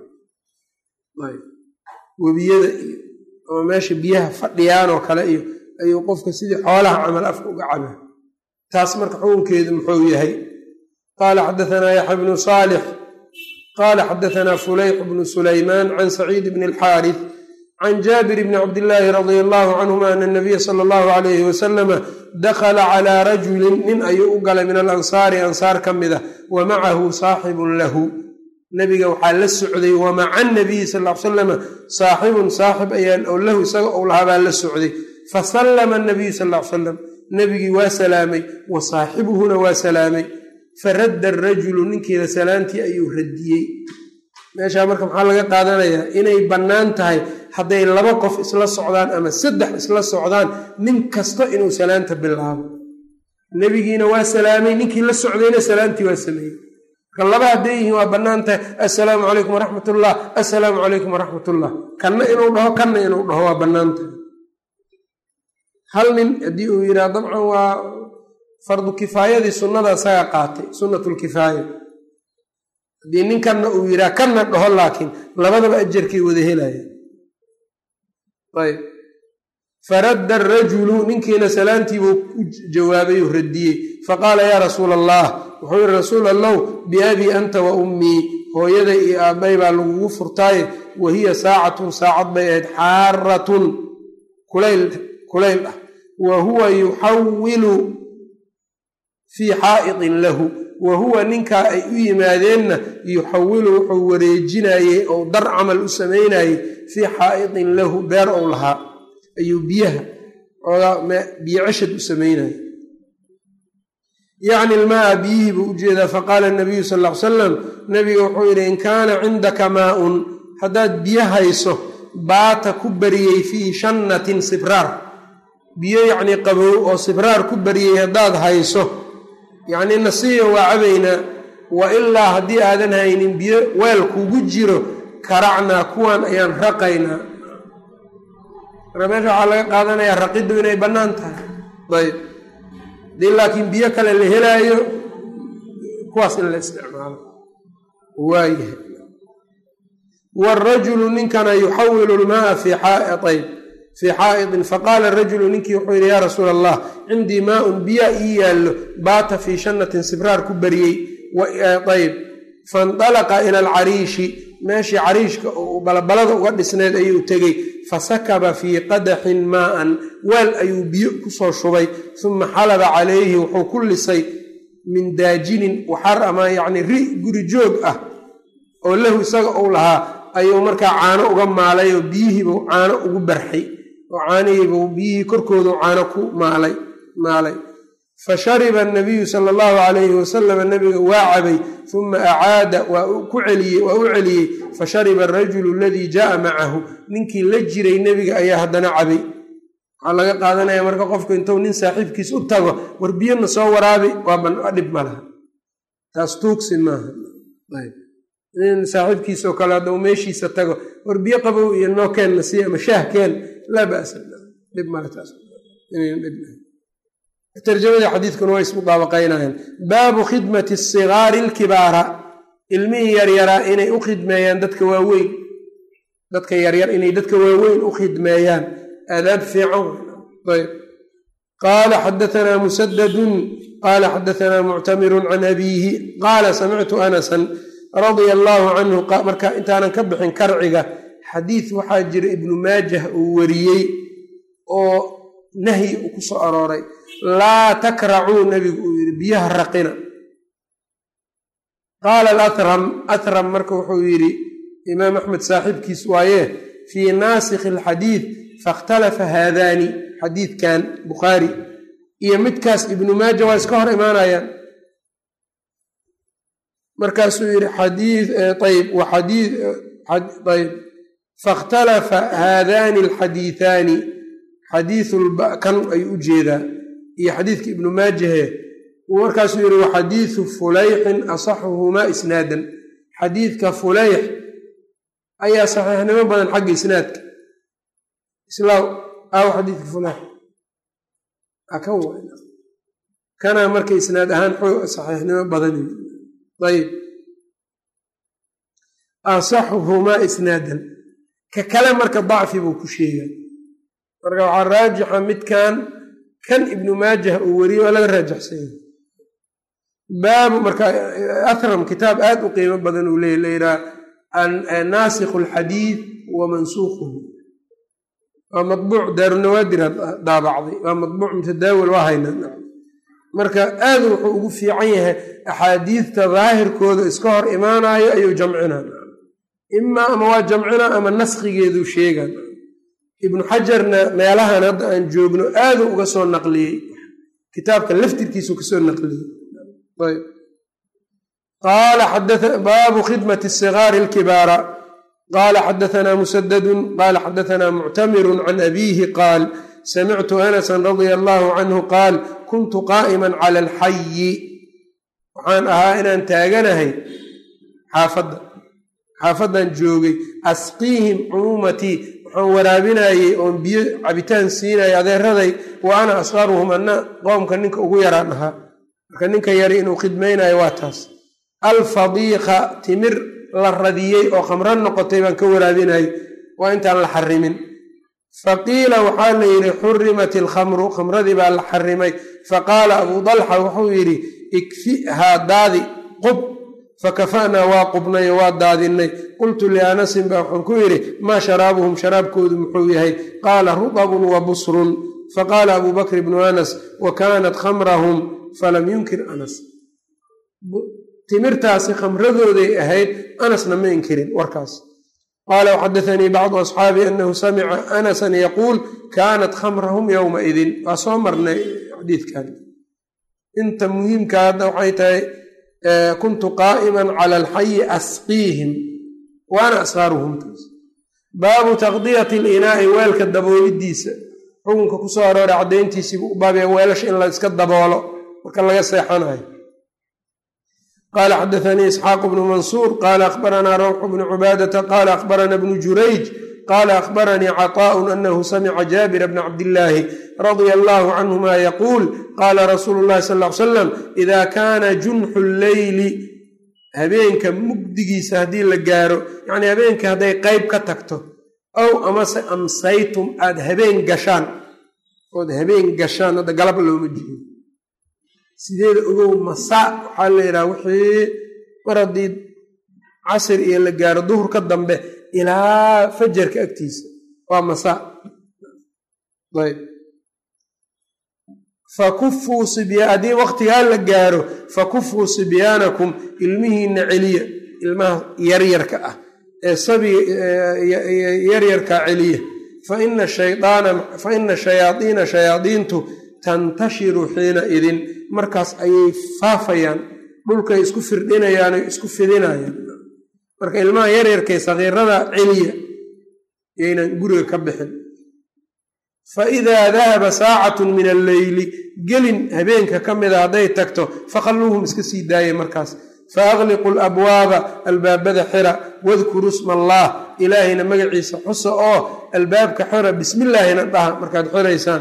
webiyada iyo ama meesha biyaha fadhiyaan oo kale iyo ayuu qofka sidii xoolaha camal afka uga caba taas marka xukunkeedu muxuu yahay qaala xadaanaa yaxya bnu saalix qaala xadaanaa fulayx bnu sulaymaan can saciid bni alxaarith can jaabir bni cabdillaahi radia allahu canhuma ana nabiya sala allahu alayhi wasalama dakhala calaa rajulin nin ayuu u galay min alansaari ansaar ka mid ah wa macahu saaxibun lahu nabiga waxaa la socday wa maca nabiyi sal l salama saaxibun saaxib ayaan oo lahu isaga ou lahaa baa la socday fasallama nabiyu sal l salam nebigii waa salaamay wa saaxibuhuna waa salaamay faradda arajulu ninkiina salaantii ayuu radiyey meeshaa marka maxaa laga qaadanayaa inay bannaan tahay hadday laba qof isla socdaan ama saddex isla socdaan nin kasta inuu salaanta bilaabo nebigiina waa salaamay ninkii la socdayna salaantii waa sameeyey marka laba hadday yihiin waa bannaan tahay assalaamu calaykum waraxmat ullah assalaamu calaykum waraxmat ullah kanna inuu dhaho kanna inuu dhaho waa bannaan tahay hal nin haddii uu yidhaha dabcan waa fardu kifaayadii sunnada isagaa qaatay sunnatulkifaaya haddii ninkanna uu yidhaha kanna dhaho laakiin labadaba ajarkay wada helaya ayb faradda arajulu ninkiina salaantiibuu u jawaabay oo radiyey faqaala yaa rasuula allah wuxuu yihi rasuul allow biabii anta wa ummii hooyaday iyo aabbay baa lagugu furtaaye wa hiya saacatun saacad bay ahayd xaaratun kulayl kulayl ah wa huwa yuxawilu fii xaa'itin lahu wa huwa ninkaa ay u yimaadeenna yuxawilu wuxuu wareejinayey ou dar camal u samaynayey fii xaa'itin lahu beer ou lahaa ayuu biyaha biyo ceshad u samaynayey yacni ilmaa biyihii buu ujeedaa faqaala nabiyu sal ll ly salam nabiga wuxuu yidhi in kaana cindaka maa-un haddaad biyo hayso baata ku bariyey fii shannatin sibraar biyo yacnii qabow oo sibraar ku bariyey haddaad hayso yacnii nasiya waa cabaynaa wa ilaa haddii aadan haynin biyo weel kugu jiro karacnaa kuwan ayaan raqaynaa marka meesha waxaa laga qaadanayaa raqiddu inay bannaan tahay ayb haddii laakiin biyo kale la helaayo kuwaas in la isticmaalo waayahay waalrajulu ninkana yuxawilu lmaaa fii ayb fii xaa'itin faqaala rajulu ninkii wuxuu yidhi yaa rasuula allah cindii maaun biyaa ii yaallo baata fii shannatin sibraar ku bariyey ayb faindalaqa ila alcariishi meeshii cariishka oo balabalada uga dhisneed ayuu tegey fasakaba fii qadaxin maa'an weel ayuu biyo kusoo shubay uma xalaba calayhi wuxuu ku lisay min daajinin waxar ama yacni ri guri joog ah oo lahu isaga uu lahaa ayuu markaa caano uga maalay oo biyihiibuu caano ugu barxay oo caanihiibuu biyihii korkoodu caano ku maalay maalay fa shariba anabiyu sala allahu calayhi wasalama nabiga waa cabay uma acaada waa ku celiyey waa u celiyey fa shariba arajulu aladii jaaa macahu ninkii la jiray nebiga ayaa haddana cabay waxaa laga qaadanaya marka qofku intuu nin saaxiibkiis u tago war biyana soo waraabi waa dhib ma laha taas tuugsi maaha nin saaxiibkiisoo kale haddau meeshiisa tago war biyo qabow iyo noo keenna sii ama shaah keen laa basa dhib male taas tarjamadii xadiidkuna way ismudaabaqaynayaan baabu khidmati sigaari alkibaara ilmihii yaryaraa inay u khidmeeyaan dadka waaweyn dadka yaryar inay dadka waaweyn u khidmeeyaan aadaab fiican ayb qaala xadatanaa musadadun qaala xadatanaa muctamirun can abiihi qaala samictu anasan radia allaahu canhu marka intaanan ka bixin karciga xadiid waxaa jira ibnu maajah uu wariyey oo nahyi uu ku soo arooray laa takracuu nebigu uu yidhi biyaha raqina qaala alatram atram marka wuxuu yidhi imaam axmed saaxiibkiis waaye fii naasikhi alxadiid fakhtalafa haadaani xadiidkan bukhaari iyo midkaas ibnu maaja waa iska hor imaanayaan markaasuu yidhi xadiid ayb waxadiid ayb fakhtalafa haadaani alxadiihaani xadiikan ayuu u jeedaa iyo xadiidka ibnu maajahe markaasuu yidhi waxadiidu fulayxin asaxuhumaa isnaadan xadiidka fulayx ayaa saxiixnimo badan xagga isnaadka islaaw aaw xadiidka fulayx akan kanaa marka isnaad ahaan saxiixnimo badan ayb asaxuhumaa isnaadan ka kale marka dacfi buu ku sheegaa marka waxaa raajixa midkan kan ibnu maajah uu weriye waa laga raajaxsanya baabu marka ahram kitaab aad u qiimo badan uu leey layidhaha naasikhu alxadiid wa mansuuquhu waa mabuuc daarunawaadir daabacday waa mabuuc mutadaawil waa hayna marka aad wuxuu ugu fiican yahay axaadiidta daahirkooda iska hor imaanayo ayuu jamcina imaa ama waa jamcina ama naskhigeeduu sheegan ibnu xajarna meelahan hadda aan joogno aaduu uga soo naqliyey kitaabka laftirkiisu kasoo naqliyey baabu khidmati sigaari alkibaara qaala xadatanaa musadadun qaala xadatanaa muctamirun can abiihi qaal samictu anasan radia allaahu canhu qaal kuntu qaa'iman cala alxayi waxaan ahaa inaan taaganahay xaafadda xaafaddan joogay asqiihim cumuumatii waxaan waraabinayey oon biyo cabitaan siinaya adeeraday wa ana asqaruhum anna qoomka ninka ugu yaraan ahaa marka ninka yari inuu khidmaynayo waa taas alfadiiqa timir la radiyey oo khamro noqotay baan ka waraabinayay waa intaan la xarimin faqiila waxaa la yidhi xurimat ilkhamru khamradii baa la xarimay faqaala abuu dalxa wuxuu yidhi ikfihaa daadi qub fakafa'naa waa qubnay oo waa daadinay qultu lianasin baa waxaan ku yidhi maa sharaabuhum sharaabkoodu muxuu yahay qaala rutabun wa busrun faqaala abuu bakr bnu anas wa kaanat khamrahum falam yunkir anas timirtaasi khamradooday ahayd anasna ma inkirin warkaas qaala waxadaanii bacdu asxaabi anahu samica anasan yaquul kaanat khamrahum yowmaidin waa soo marnay xadiidkan inta muhiimka hadda waxay tahay kuntu qaa'iman cala alxayi asqiihim waana asqaaruhum baabu taqdiyati linaa'i weelka daboolidiisa xukunka kusoo arooray caddayntiisiibuu u baabaya weelasha in la iska daboolo marka laga seexanayo qala xadaanii isxaaq bnu mansuur qala akhbaranaa rawxu bnu cubaadata qala akhbarana bnu jurayj qala akhbaranii caطaaءu anahu samica jaabira bna cabdillaahi radia allahu canhuma yaquul qaala rasuulu llahi sal ly salam ida kaana junxu lleyli habeenka mugdigiisa haddii la gaaro yacnii habeenka hadday qeyb ka tagto ow amase amsaytum aad habeen gashaan ood habeen gashaan hadda galab looma jeedo sideeda ogow masaa waxaa la yidhaha wixii mar haddii casir iyo la gaaro duhurka dambe ilaa fajarka agtiisa waa masaa ayb fakufuu sibya haddii waqtigaa la gaaro fakufuu sibyaanakum ilmihiina celiya ilmaha yaryarka ah ee sabiga yaryarka celiya faina shayaana fa ina shayaadiina shayaadiintu tantashiru xiina idin markaas ayay faafayaan dhulkay isku firdhinayaan o isku fidinayaan marka ilmaha yaryarkay sakiirada celiya yaynan guriga ka bixin fa idaa dahaba saacatun min alleyli gelin habeenka ka mida hadday tagto fakhalluuhum iska sii daaya markaas fa akhliqu labwaaba albaabada xira wadkuru sma allaah ilaahayna magaciisa xusa oo albaabka xira bismillaahina dhaha markaad xiraysaan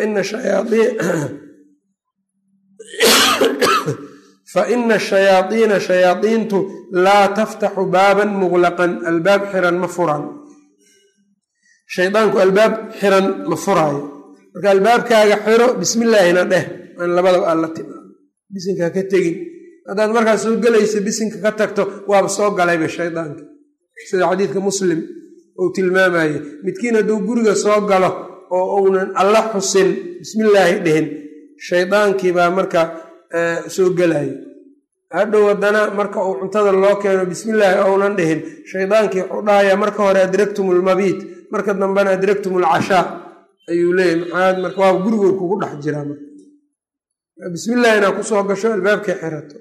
fa ina shayaadiina shayaadiintu laa taftaxu baaban muqlaqan albaab xiran ma furan shaydaanku albaab xiran ma furaayo marka albaabkaaga xiro bismillaahina dheh aan labadaba aan la timaa bisinka ka tegin haddaad markaas soo gelaysa bisinka ka tagto waaba soo galayba shaydaanka sida xadiidka muslim uu tilmaamaye midkiin hadduu guriga soo galo oo uunan alla xusin bismillaahi dhihin shaydaankii baa marka soo gelayo hadhow haddana marka uu cuntada loo keeno bismillaahi ounan dhihin shaydaankii wuxuu dhahayaa marka hore adraktum lmabiit marka dambena adraktum alcashaa ayuu leeyahy maxaad marka waa guriguu kugu dhex jiraa marka bismillahi inaa kusoo gasho albaabkii xirato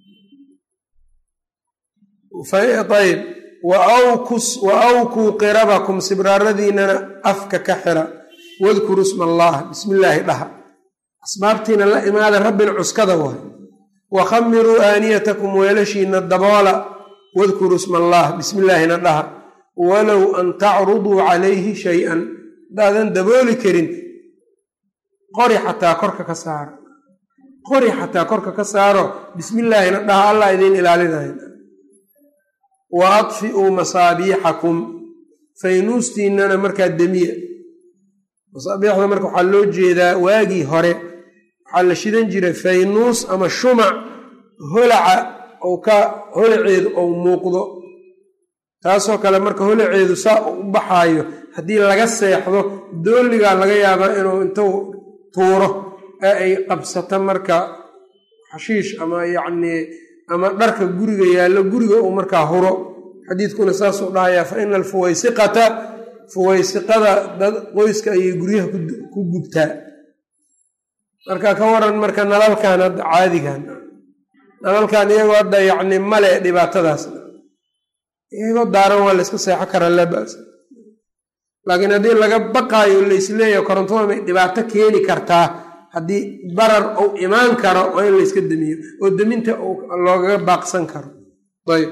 ayb wa awkuu qirabakum sibraaradiinana afka ka xira wadkuru sma allaah bismillaahi dhaha asbaabtiina la imaada rabbina cuskada waay wa khamiruu aaniyatakum weelashiina daboola wadkuru sma allaah bismillaahina dhaha walow an tacruduu calayhi shay-an hadaadan dabooli karin qori xataa korka ka saaro qori xataa korka ka saaro bismillaahina dhaha allah idiin ilaalinayo wa adfi'uu masaabiixakum faynuustiinana markaa demiya masaabiixda marka waxaa loo jeedaa waagii hore waxaa la shidan jiray faynuus ama shumac holaca ou ka holaceedu ou muuqdo taasoo kale marka holaceedu saa u baxaayo haddii laga seexdo dooligaa laga yaabaa inuu intuu tuuro ee ay qabsato marka xashiish ama yacnii ama dharka guriga yaallo guriga uu markaa huro xadiidkuna saasuu dhahayaa fa ina alfuwaysiqata fuwaysiqada dad qoyska ayay guryaha ku gubtaa marka ka waran marka nalalkan hadda caadigan nalalkan iyagoo hadda yacni male dhibaatadaas iyagoo daaran waa layska seexo karaa laa ba'sa laakiin haddii laga baqaayo laysleeyaho korontada may dhibaato keeni kartaa haddii barar uu imaan karo waa in layska demiyo oo deminta loogaga baaqsan karo ayb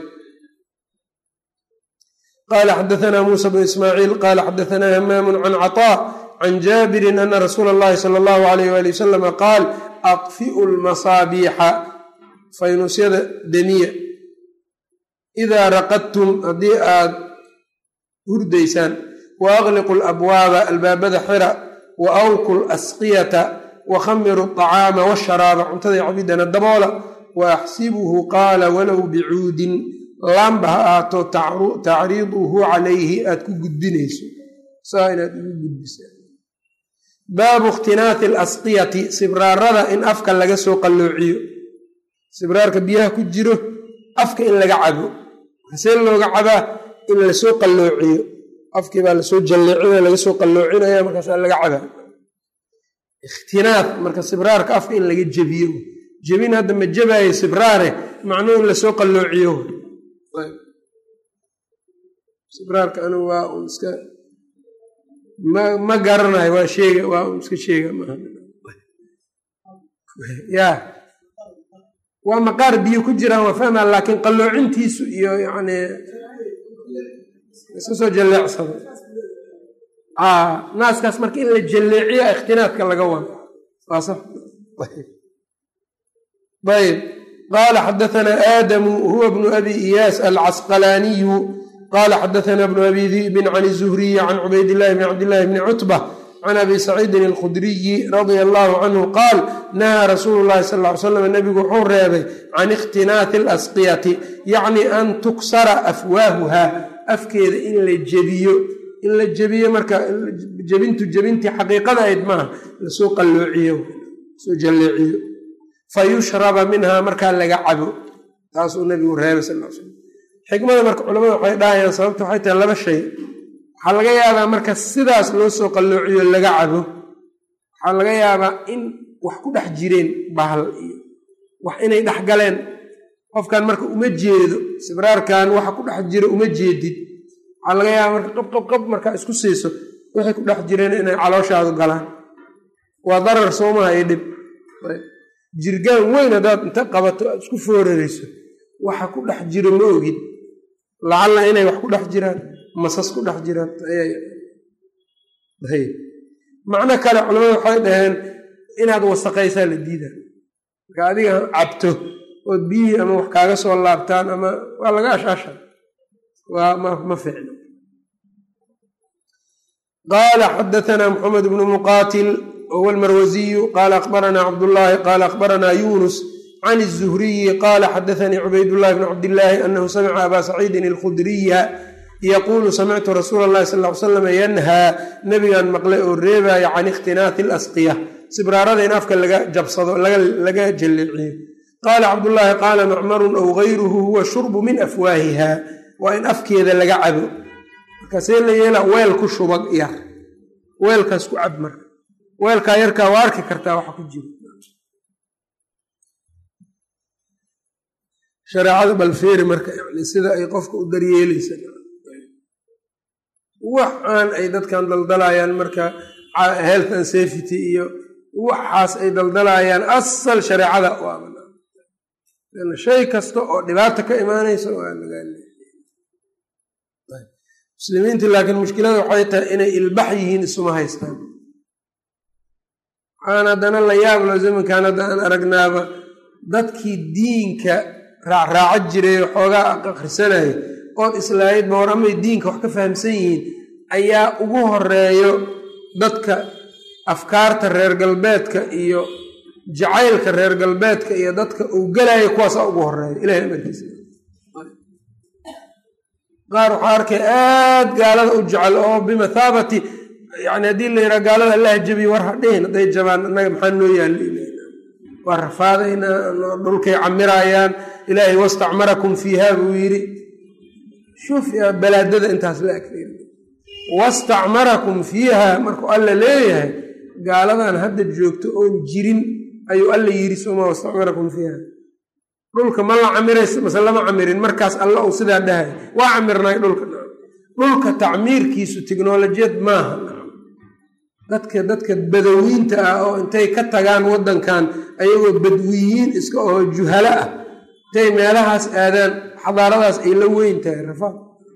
qala xadaثna musa bn ismaaciil qala xadaثna hamaamu can caطاء can jaabirin ana rasuula اllahi salى اllahu alayh wali wasalama qaal aطfi'u lmasaabiixa faynuusyada demiya idaa raqadtum haddii aad hurdaysaan wa agliqu labwaaba albaabada xira wa awku lasqiyata wakhamiru aطacaama washaraaba cuntada cabidana daboola wa axsibuhu qaala walow bicuudin laamba ha ahaato tacriiduhu calayhi aad ku gudbinayso saa inaad ugu gudbisaa baabu ikhtinaathi alasqiyati sibraarada in afka laga soo qalloociyo sibraarka biyaha ku jiro afka in laga cabo see looga cabaa in lasoo qalloociyo afkii baa lasoo jalleecinaya laga soo qalloocinaya markaasaa laga cabaa ikhtinaaf marka sibraarka afka in laga jebiyo jebin hadda ma jebaayo sibraare macnuu in lasoo qalloociyo sibraarka anigu waa un iska ma ma garanayo waa sheega waa un iska sheega maaha ya waa maqaar biyo ku jiraan waa fahmaa laakiin qalloocintiisu iyo yani iska soo jalleecsado naaskaas marka in la jalleeciya ikhtinaadka laga wado waa sax ayb qaala xadaثna aadamu huwa bnu abi iyaas alcasqalaaniyu qala xadaثna bnu abi di'bin can الzuhriyi can cubayd illahi bn cabdillahi bni cutba can abi saciidin alkhudriyi radia allahu canhu qaal nahaa rasuulu llahi sal ly slam nebigu wuxuu reebay can ikhtinaathi alasqiyati yacni an tuksara afwaahuha afkeeda in la jebiyo in la jebiyo marka jebintu jebintii xaqiiqada ayd maaha lasoo qalloociyo soo jalleeciyo fa yushraba minhaa markaa laga cabo taasuu nabigu reebay sal l slam xikmada marka culamada waxay dhahayaan sababta waxay tahay laba shay waxaa laga yaabaa marka sidaas loo soo qalloociyo laga cabo waxaa laga yaabaa in wax ku dhex jireen bahal iyo wax inay dhex galeen qofkan marka uma jeedo sibraarkan waxa ku dhex jiro uma jeedid waxaa laga yaabaa marka qab qab qab markaa isku siiso wixii ku dhex jireen inay calooshaadu galaan waa darar soomaha iyo dhib jirgaan weyn haddaad inta qabato aad isku foorarayso waxa ku dhex jiro ma ogid lacalla inay wax ku dhex jiraan masas ku dhex jiraan macno kale culamada waxay dhaheen inaad wasaqaysaa la diida marka adiga cabto ood biyihii ama wax kaaga soo laabtaan ama waa laga ashaasha waa ma ficno qaala xadaanaa maxamed bnu muqaatil wahuwa almarwasiyu qaala akhbaranaa cabdullaahi qaala akhbaranaa yunus can الzuhriyi qaala xadaanii cubaydullahi bn cabdillaahi anahu samica aba saciidin alkhudriya yaquulu samictu rasuula اllahi sal ly slam yanhaa nabigan maqlay oo reebaya can ikhtinaathi اlasqiya sibraarada in afka laga jabsado laga jalleeciyo qaala cabdullaahi qaala macmarun aw gayruhu huwa shurbu min afwaahiha waa in afkeeda laga cabo markaasee la yeela weel ku shubag yar weelkaas ku cab marka weelkaa yarkaa waa arki kartaa waxa ku jiro shareecada balfeeri marka yani sida ay qofka u daryeelaysa waxaan ay dadkan daldalayaan marka health and safety iyo waxaas ay daldalayaan asal shareecada u shay kasta oo dhibaata ka imaanaysa waa lagaa muslimiinta laakiin mushkilada waxay tahay inay ilbax yihiin isuma haystaan waxaan haddana la yaablo zamankan hadda aan aragnaaba dadkii diinka raacraaca jiray xoogaa akhrisanaya ood islaayidba war amay diinka wax ka fahamsan yihiin ayaa ugu horeeyo dadka afkaarta reer galbeedka iyo jacaylka reer galbeedka iyo dadka uu gelaya kuwaasaa ugu horeeya ilahay amarkiisa qaar waxaa arkay aad gaalada u jecel oo bimathaabati yani haddii la yidhaha gaalada allah jabiy war hadhihin hadday jabaan annaga maxaa noo yaalla waa rafaadaynaa dhulkay camirayaan ilaahay wastacmarakum fiiha buu yidhi shuf balaadada intaas la agfeer wastacmarakum fiiha markuu alla leeyahay gaaladan hadda joogto oon jirin ayuu alla yidhi soma wastacmarakum fiiha dhulka ma la camirays mase lama camirin markaas alla uu sidaa dhahay waa camirnay dhulka dhulka tacmiirkiisu tiknolojiyad maaha dadka dadka badawiinta ah oo intay ka tagaan waddankan ayagoo badwiyiin iska oo juhalo ah intay meelahaas aadaan xadaaradaas ay la weyn tahay rafaad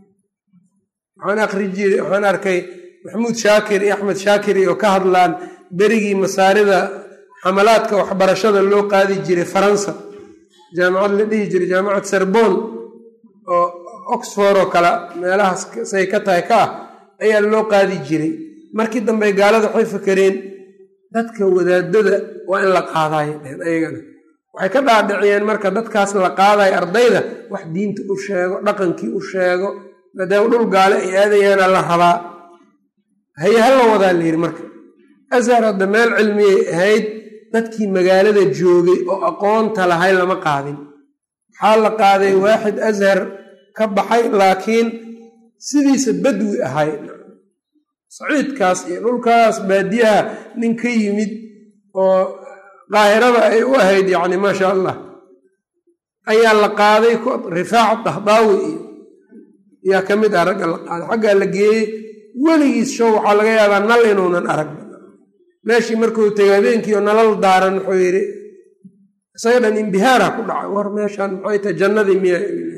waxaan akri jiri waxaan arkay maxamuud shaakir iyo axmed shaakir oo ka hadlaan berigii masaarida xamalaadka waxbarashada loo qaadi jiray faransa jaamacad la dhihi jiray jaamacad serbon oo oxford oo kale meelahaas say ka tahay ka ah ayaa loo qaadi jiray markii dambe gaalada waxay fakereen dadka wadaadada waa in la qaadayo dhehen ayagana waxay ka dhaadhiciyeen marka dadkaas la qaadayo ardayda wax diinta u sheego dhaqankii u sheego maadaama dhul gaale ay aadayaana la rabaa haye ha la wadaa la yidhi marka ashar hadda meel cilmiyay ahayd dadkii magaalada joogay oo aqoonta lahay lama qaadin waxaa la qaaday waaxid ashar ka baxay laakiin sidiisa badwi ahay saciidkaas iyo dhulkaas baadiyaha nin ka yimid oo qaahirada ay u ahayd yacni maasha allah ayaa la qaaday rifaac dahdaawi iyo yaa ka mid ah ragga la qaaday xaggaa la geeyey weligiis show waxaa laga yaabaa nal inuunan arag meeshii markuu tegay habeenkii oo nalal daaran wuxuu yidhi isaga dhan imbihaara ku dhacay war meeshaan maxay tahay jannadii miya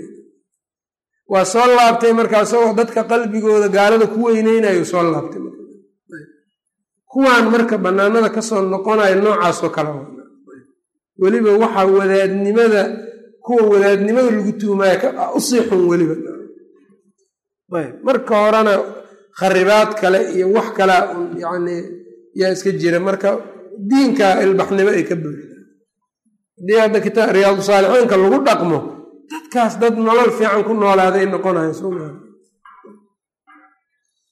waa soo laabtay markaa isagoo dadka qalbigooda gaalada ku weyneynayo soo laabtay kuwaan marka bannaanada kasoo noqonayo noocaasoo kale weliba waxaa wadaadnimada kuwa wadaadnimada lagu tuumaayo usii xun weliba marka horena kharibaad kale iyo wax kalea yani yaa iska jira marka diinka ilbaxnimo ay ka buuxda haddii hadda kitaab riyaadu saalixiinka lagu dhaqmo dadkaas dad nolol fiican ku noolaaday noqonayo sooma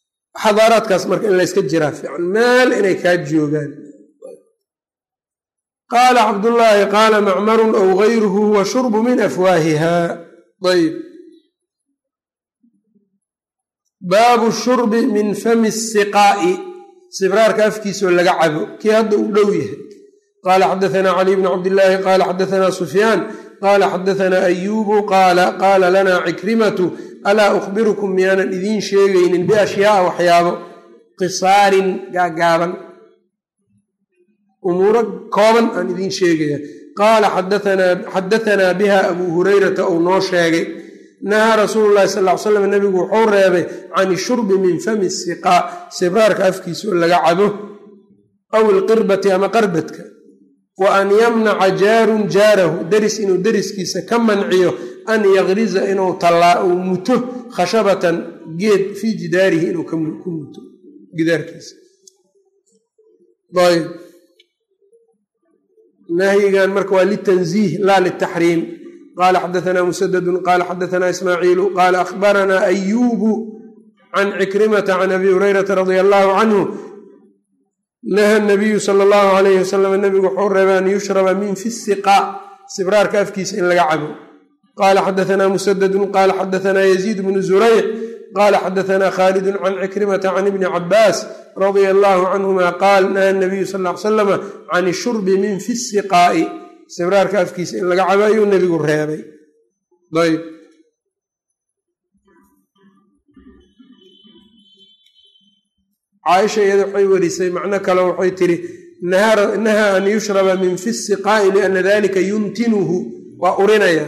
xadaaraadkaas marka in layska jiraa fiican meel inay kaa joogaan qaala cabdullaahi qaala macmarun aw gayruhu huwa shurbu min afwaahiha ayb baabu shurbi min fami siqaa'i sibraarka afkiisoo laga cabo kii hadda uu dhow yahay qaala xadaanaa caliy bn cabdillaahi qaala xadaanaa sufyaan qaala xadaanaa ayuubu qaala qaala lana cikrimatu alaa ukhbirukum miyaanan idiin sheegaynin biashyaaa waxyaabo qisaarin gaagaaban umuuro kooban aan idiin sheegaya qaala xadaanaa biha abuu hurayrata uu noo sheegay nahaa rasuulu llahi sal ly slam nebigu wuxuu reebay can ishurbi min fami siqaa sibraarka afkiisa oo laga cabo aw ilqirbati ama qarbadka wa an yamnaca jaarun jaarahu deris inuu deriskiisa ka manciyo an yaqriza inuu tallaa uu muto khashabatan geed fii jidaarihi inuu ku muto gidaarkiisa ayb nahyigan marka waa litanziih laa litaxriim qala xadaanaa musadadun qala xadaanaa ismaaciilu qaala akhbaranaa ayuubu can cikrimata can abi hurayrata radia allahu canhu naha nabiyu sala allahu alayhi wasalam nebigu wuxuu reebay an yushraba min fi siqaa sibraarka afkiisa in laga cabo qaala xadaanaa musadadun qaala xadaanaa yaziid bnu zurayc qaala xadaanaa khaalidun can cikrimata can ibni cabaas radia allahu canhuma qaal naha nabiyu sal l salama can ishurbi min fi siqaa'i sibraarka afkiisa in laga cabo ayuu nebigu reebay ayb caaisha iyada waxay werisay macno kale waxay tiri nahaa an yushraba min fi siqaa'i liana dalika yuntinuhu waa urinaya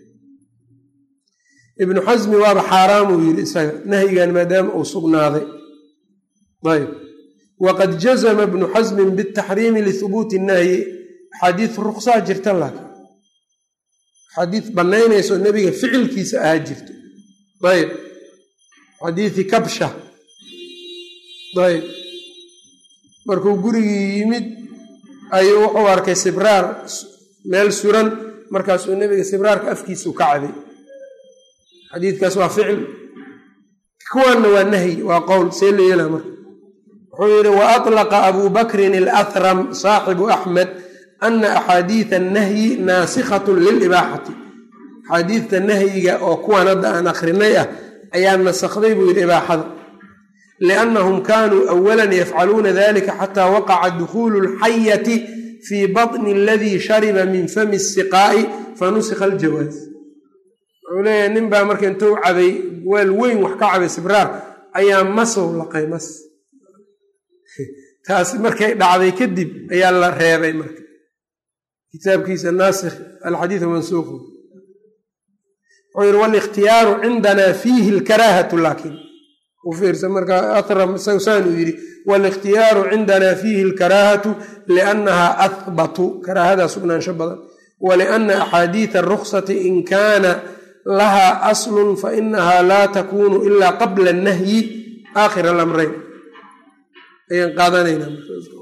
ibnu xasmi waaba xaaraamuu yidhi isaga nahyigan maadaama uu sugnaaday ayb waqad jazma ibnu xasmin bitaxriimi lihubuuti nahyi axaadiis ruksaa jirta laakiin axaadiis bannaynayso nebiga ficilkiisa ahaa jirto ayb xadiisi kabsha ayb markuu gurigii yimid ayuu wuxuu arkay sibraar meel suran markaasuu nebiga sibraarka afkiisau ka cabay xadiidkaas waa ficil kuwanna waa nahyi waa qowl see la yeelaa marka wuxuu yidhi wa atlaqa abuu bakrin alahram saaxibu axmed ana axaadiida annahyi naasikhatun lilibaaxati axaadiidta nahyiga oo kuwan hadda aan akrinay ah ayaa nasakday buu yidhi ibaaxada liannahum kaanuu awalan yafcaluuna dalika xataa waqaca dukhuulu alxayati fii baطni aladii shariba min fami siqaa'i fanusikha aljawaaz wuxuu leeyahay nin baa marka intuu cabay weel weyn wax ka cabay sibraar ayaa masow laqay mas taasi markay dhacday kadib ayaa la reebay marka kitaabkiisa naasikh alxadiidu mansuuqu wuxuu yihi walihtiyaaru cindanaa fiihi lkaraahatu laakiin u fiirsa marka ahram sawsaan uu yidhi walikhtiyaaru cindanaa fiihi lkaraahatu liannahaa ahbatu karaahadaa sugnaansho badan waliana axaadiida aruksati in kaana lahaa aslun fainahaa laa takunu ilaa qabla annahyi aakhir alamreyn ayaan qaadanaynaa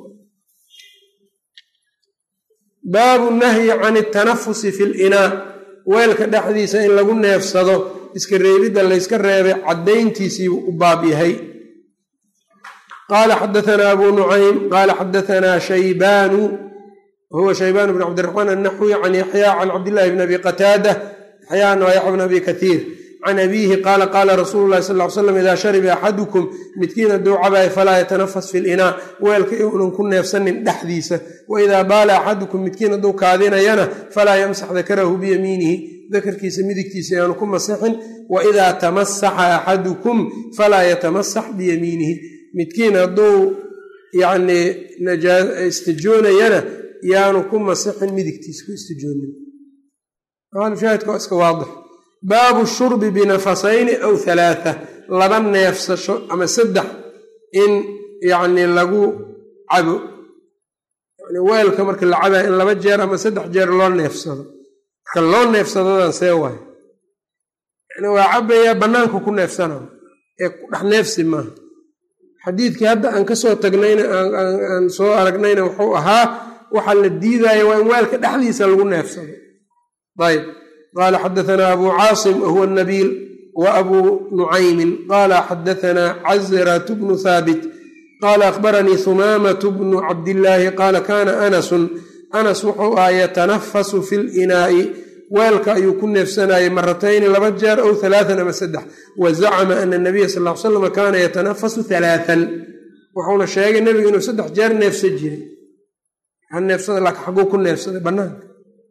baabu nahyi can altanafusi fi linaa weelka dhexdiisa in lagu neefsado iska reebidda layska reebay caddayntiisii u baab yahay qaala xadaanaa abu nucaym qaala xadaanaa shaybaanu wahuwa shaybaan bn cabdiraxmaan annaxwi can yaxya can cabdillahi bn abi qataada yaxyaana waa yaxya bn abi kaiir can abiihi qaala qaala rasuulu lahi sal l slam idaa shariba axadukum midkiin hadduu cabayo falaa yatanafas fi linaa weelka iunan ku neefsanin dhexdiisa waidaa baala axadukum midkiin hadduu kaadinayana falaa yamsax dakarahu biyamiinihi dakarkiisa midigtiisa yaanu ku masixin waidaa tamasaxa axadukum falaa yatamasax biyamiinihi midkiin hadduu yanii istijoonayana yaanu ku masixin midigtiisa ku istijoonin shaahidka waa iska waadix baabu shurbi binafasayni aw halaatha laba neefsasho ama saddex in yacni lagu cabo yani weelka marka la cabaya in laba jeer ama saddex jeer loo neefsado marka loo neefsadadan see waayo yani waa cabayaa bannaanka ku neefsanayo ee ku dhex neefsi maaha xadiidkii hadda aan ka soo tagnayna aan soo aragnayna wuxuu ahaa waxaa la diidaya waa in weelka dhexdiisa lagu neefsado ayb qala xadaanaa abu caasim wahuwa nabiil wa abuu nucaymin qala xadaanaa cazrat bnu haabit qala akhbaranii humaamatu bnu cabdillaahi qaala kana anasun anas wuxuu ahaa yatanafasu fi linaa'i weelka ayuu ku neefsanayay maratayni laba jeer ow halaatan ama saddex wa zacama ana nabiya sal l salam kaana yatanafasu halaatan wuxuuna sheegay nebigu inuu saddex jeer neefsan jiray neefsada laakiin xaguu ku neefsaday banaanka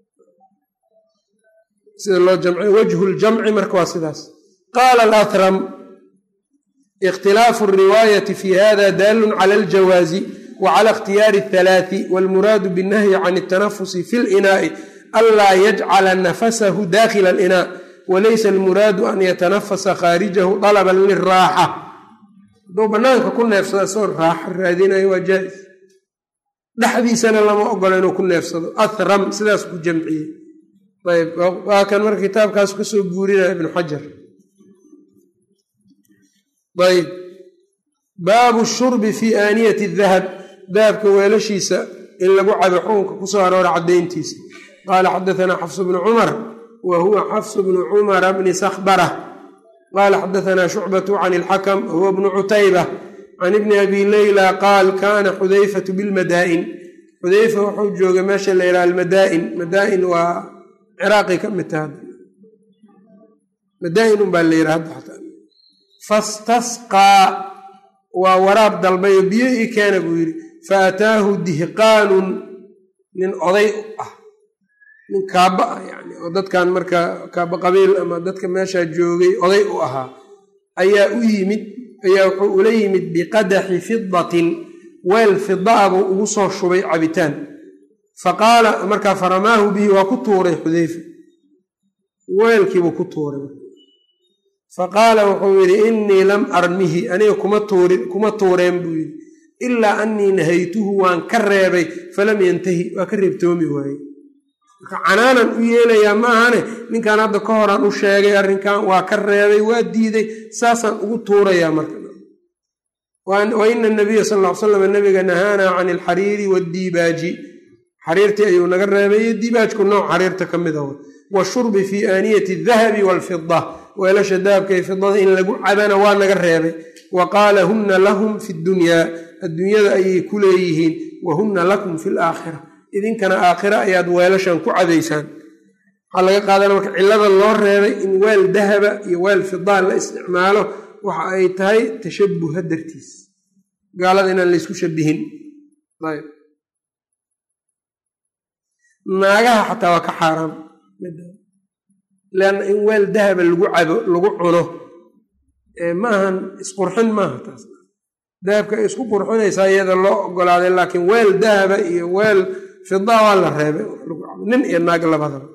sida loo jamci wajhu ljamci marka waa sidaas qaala alatram ikhtilaafu riwaayati fi hada daalun cala aljawaazi wa cala ikhtiyaari athalaati walmuraadu binnahyi can altanafusi fi linaa'i anlaa yajcala nafasahu dakhila alinaa walaysa almuraadu an yatanafasa khaarijahu dalaban liraaxa hadduu banaanka ku neefsado isagoo raaxo raadinayo waa jaa-is dhexdiisana lama ogola inuu ku neefsado athram sidaas ku jamciyey ayb waa kan marka kitaabkaas kasoo guurinaya ibnu xajar ayb baabu shurbi fi aaniyati dahab dahabka weelashiisa in lagu cabo xukunka kusoo aroora caddayntiisa qaala xadaanaa xafs bnu cumar wa huwa xafs bnu cumara bni sakhbara qaala xadaanaa shucbatu can ilxakam huwa bnu cutayba can ibni abi leyla qaal kana xudayfatu bilmadaa'in xudayfa wuxuu joogay meesha la yidhaha almadaa'in madaa'in waa ciraaqi ka mid taha madaa'in unbaa la yidhaha hadda xataa fastasqaa waa waraab dalbayo biyo ii keena buu yidhi fa ataahu dihqaanun nin oday ah nin kaaba ah yani oo dadkan marka kaaba qabiil ama dadka meeshaa joogay oday u ahaa ayaa u yimid ayaa wuxuu ula yimid biqadaxi fidatin weel fidaa buu ugu soo shubay cabitaan fa qaala markaa faramaahu bihi waa ku tuuray xudeyfa weelkiibuu ku tuuray fa qaala wuxuu yidhi innii lam armihi aniga kuma tuureen buu yidhi ilaa annii nahaytuhu waan ka reebay falam yantahi waa ka reebtoomi waaye marka canaanan u yeelayaa ma ahane ninkan hadda ka horaan u sheegay arrinkan waa ka reebay waa diiday saasaan ugu tuurayaa marka wa ina nabiya sal ll ly slam nabiga nahaanaa can alxariiri waaddiibaaji xariirtii ayuu naga reebay iyo diibaajku nooc xariirta ka mid ah washurbi fii aaniyati adahabi waalfida weelasha dahabka iyo fidada in lagu cabana waa naga reebay wa qaala hunna lahum fi ddunyaa adduunyada ayay ku leeyihiin wa hunna lakum fi laakhira idinkana aakhira ayaad weelashan ku cabaysaan waxaa laga qaadana marka cillada loo reebay in weel dahaba iyo weel fidaa la isticmaalo waxa ay tahay tashabuha dartiis gaalada inaan laysku shabihin ayb naagaha xataa waa ka xaaraam leanna in weel dahaba lagu cabo lagu cuno ma ahan isqurxin maaha taas dahabka ay isku qurxinaysaa iyada loo ogolaaday laakiin weel dahaba iyo weel fidaa waa la reebay nin iyo naag labadaba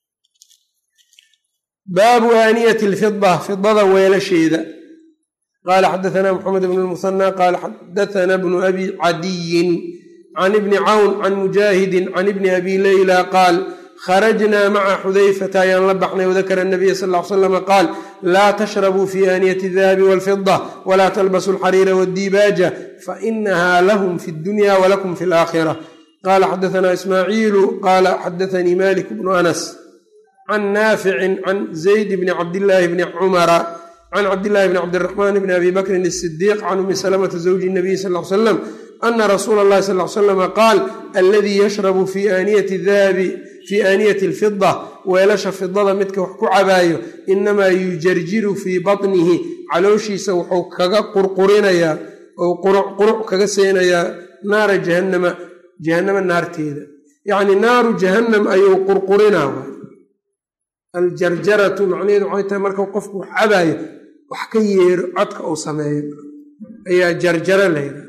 baabu aaniyati alfida fidada weelasheeda qaala xadaanaa maxamed bn lmusanى qaala xadaana bnu abi cadiyin can ibni cawn can mujaahidin can ibni abi leyla qaal kharajnaa maca xudayfata ayaan la baxnay wadakara nabiya sal l slama qaal laa tashrabuu fi aaniyati dahabi walfida walaa talbasu alxariira waddibaaja fainaha lahum fi dunya walakum fi alaakhira qaala xadaanaa ismaaciilu qaala xadaanii malik bnu anas can naaficin can zayd bni cabdillaahi bni cumara can cabdillahi bni cabdiraxmaan bni abi bakrin asidiiq can umi salamata zawji nabiy sal l salam ana rasuula allahi sal l slama qaal aladii yashrabu fi aaniyati dahabi fii aaniyati alfida weelasha fidada midka wax ku cabaayo inamaa yujarjiru fii batnihi calooshiisa wuxuu kaga qurqurinayaa ou quruc kaga seenayaa naara jahannama jahannama naarteeda yacni naaru jahannam ayuu qurqurinaa aljarjaratu macnaheedu waxay tahay marka qofku wax cabaayo wax ka yeero codka uu sameeyo ayaa jarjaro la yidhahda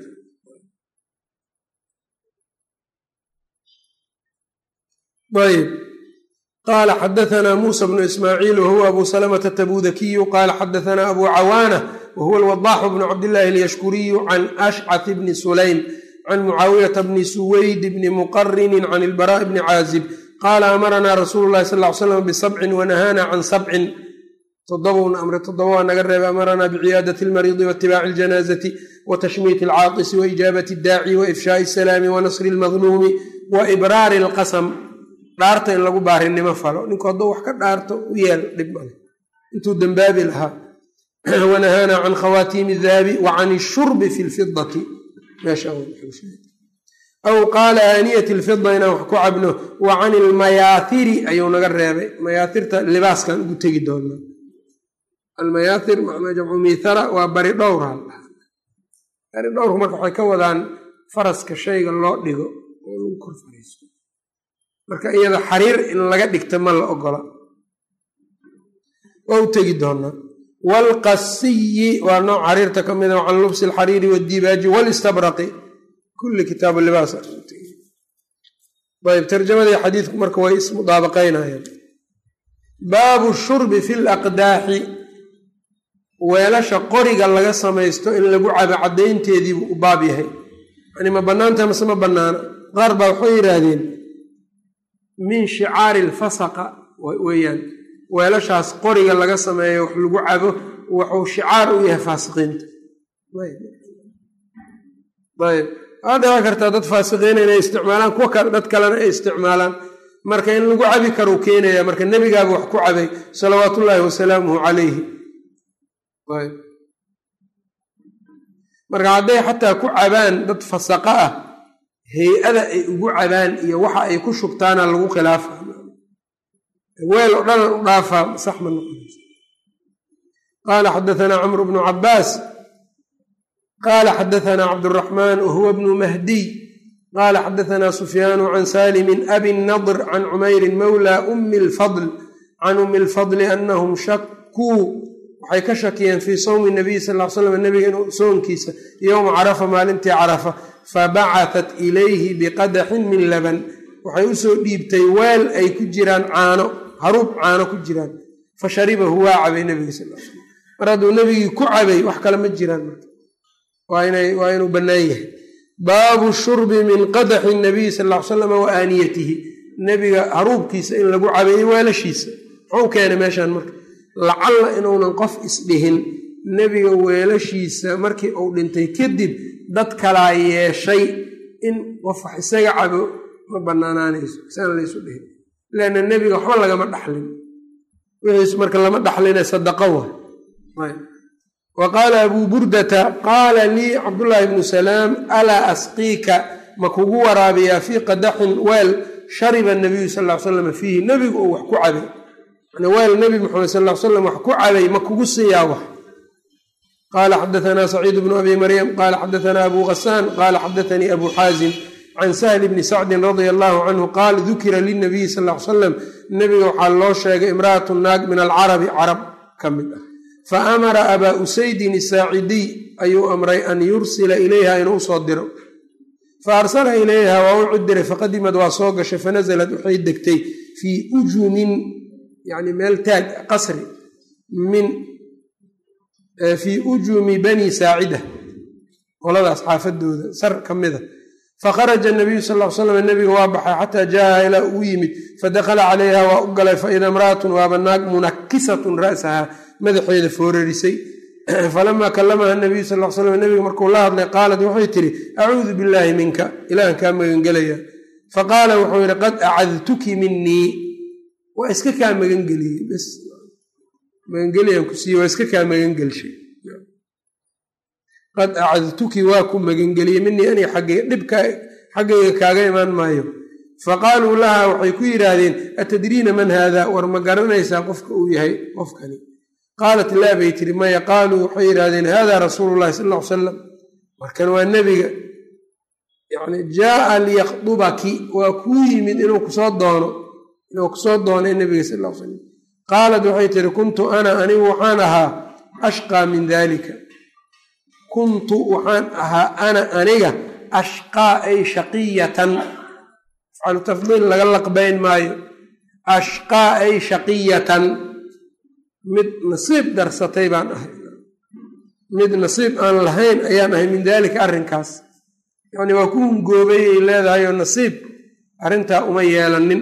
ayb qaala xadaanaa muusa bnu ismaaciil wahuwa abu salamata tabudakiyu qaala xadaanaa abu cawaana wahuwa alwadaaxu bnu cabdillaahi alyashkuriyu can ashcat bni sulaym can mucaawiyata bni suweyd bni muqarinin can ilbaraa'i bni caazib qaala amaranaa rasuulu llahi sal ly slam bisabcin wanahaana can sabcin todobowna amre toddoba waa naga reebay amaranaa biciyaadati almariidi waitibaaci aljanaazati wa tashmiiti alcaatisi wa ijaabati addaaci wa ifshaai asalaami wa nasri almadluumi wa ibraari alqasam dhaarta in lagu baarinimo falo ninku hadduu wax ka dhaarto u yeel dhib male intuu dembaabi lahaa wanahaana can khawaatiimi dahabi wa can ishurbi fi lfidati aw qaala aaniyati lfida inaan wax ku cabno wa can ilmayaatiri ayuu naga reebay mayaatirta libaaskan ugu tegi doonaa almayaatir macnaa jamcu miithara waa bari dhowra bari dhowrku marka waxay ka wadaan faraska shayga loo dhigo oo lagu kor fariisto marka iyada xariir in laga dhigta ma la ogola waa u tegi doonaa waalqasiyi waa nooc xariirta ka mida can lubsi alxariiri waddibaaji walistabraqi kulli kitaabu libaas ayb tarjamadii xadiidku marka way ismudaabaqaynayaan baabu shurbi fi laqdaaxi weelasha qoriga laga samaysto in lagu cabo caddaynteediibuu u baab yahay yani ma bannaanta mase ma bannaana qaar baa waxay yidhaahdeen min shicaari alfasaqa weeyaan weelashaas qoriga laga sameeyo wax lagu cabo wuxuu shicaar u yahay faasiqiinta ayb waa dhici kartaa dad faasiqiina inay isticmaalaan kuwa dad kalena ay isticmaalaan marka in lagu cabi karuu keenaya marka nebigaaba wax ku cabay salawaat ullaahi wasalaamuhu calayhi marka hadday xataa ku cabaan dad fasaqa ah hay-ada ay ugu cabaan iyo waxa ay ku shubtaana lagu khilaafa weel oo dhanan u dhaafaa sax ma noqonaysa qaala xadaanaa camru bnu cabaas qaala xadaanaa cabduraxmaan wahuwa bnu mahdiy qaala xadaanaa sufyaanu can salimin abi nadr can cumayrin mawla umi lfadl can umi lfadli anahum shakuu waxay ka shakiyeen fii sawmi nabiy sal l slam nebiga inuu soonkiisa yowma carafa maalintii carafa fabacatat ilayhi biqadaxin min laban waxay usoo dhiibtay weel ay ku jiraan caano haruub caano ku jiraan fa sharibahu waa cabay nebiga sal l slam mar hadduu nebigii ku cabay wax kale ma jiraan marka waa inuu bannaan yahay baabu shurbi min qadaxi nabiy sal l salam wa aaniyatihi nebiga haruubkiisa in lagu cabay weelashiisa muxuu keenay meeshaan marka lacalla inuunan qof isdhihin nebiga weelashiisa markii uu dhintay kadib dad kalaa yeeshay in qof wax isaga cabo ma banaanaanayso isaan laysu dhihin leanna nebiga waxba lagama dhaxlin wixiis marka lama dhaxline sadaqo wa wa qaala abuu burdata qaala lii cabdullaahi bnu salaam alaa asqiika ma kugu waraabiyaa fii qadaxin weel shariba nabiyu sal l salam fiihi nebigu uu wax ku cabay weel nebi maxamed sal l slam wax ku cabay ma kugu siiyaa wax qaala xadaanaa saciid bnu abi maryam qaala xadaanaa abu ghasaan qaala xadaanii abu xaazim can sahli bni sacdin radia allahu canhu qaal dukira linabiyi sal l salam nebiga waxaa loo sheegay imra'atu naag min alcarabi carab ka mid ah fa amara abaa usaydin isaacidiy ayuu amray an yursila ilayha inuu usoo diro fa arsala ilayha waa u cudiray faqadimad waa soo gashay fanasalad waxay degtay fii ujumin yani meel taag qasri min fii ujumi bani saacida qoladaas xaafadooda sar ka mida fakharaja nabiyu sal l slam nebiga waa baxay xataa jaaha ilaa uu yimid fadakhala calayha waa u galay faida imra'atun waaba naag munakisatun ra'saha madaxeeda foorarisay falamaa kalamaha nabiyu sal l slam nebiga markuu la hadlay qaalat waxay tihi acuudu billaahi minka ilaahan kaa magangelaya faqaala wuxuu yidhi qad acadtuki minii waa iska kaa magangeliyey bs magangeliyaan ku siiye waa iska kaa magangelshay qad acadtuki waa ku magangeliyey minii ani xaggay dhibka xaggayga kaaga imaan maayo faqaaluu laha waxay ku yidhaahdeen atadriina man haada war ma garanaysaa qofka uu yahay qofkani qaalat laa bay tiri maya qaaluu waxay yidhaahdeen hada rasuulu llahi sal ll ly salam markan waa nebiga yani jaaa liyakdubaki waa kuu yimid inuu kusoo doono inuu kusoo doonay nebiga sal l slam qaalat waxay tiri kuntu ana anigu waxaan ahaa ashqaa min dalika kuntu waxaan ahaa ana aniga ashqaa ay shaqiyatan afcalu tafdiil laga laqbayn maayo ashqaa ay shaqiyatan mid nasiib darsatay baan ahay mid nasiib aan lahayn ayaan ahay min daalika arrinkaas yacni waa ku hungoobay ay leedahay oo nasiib arrintaa uma yeelanin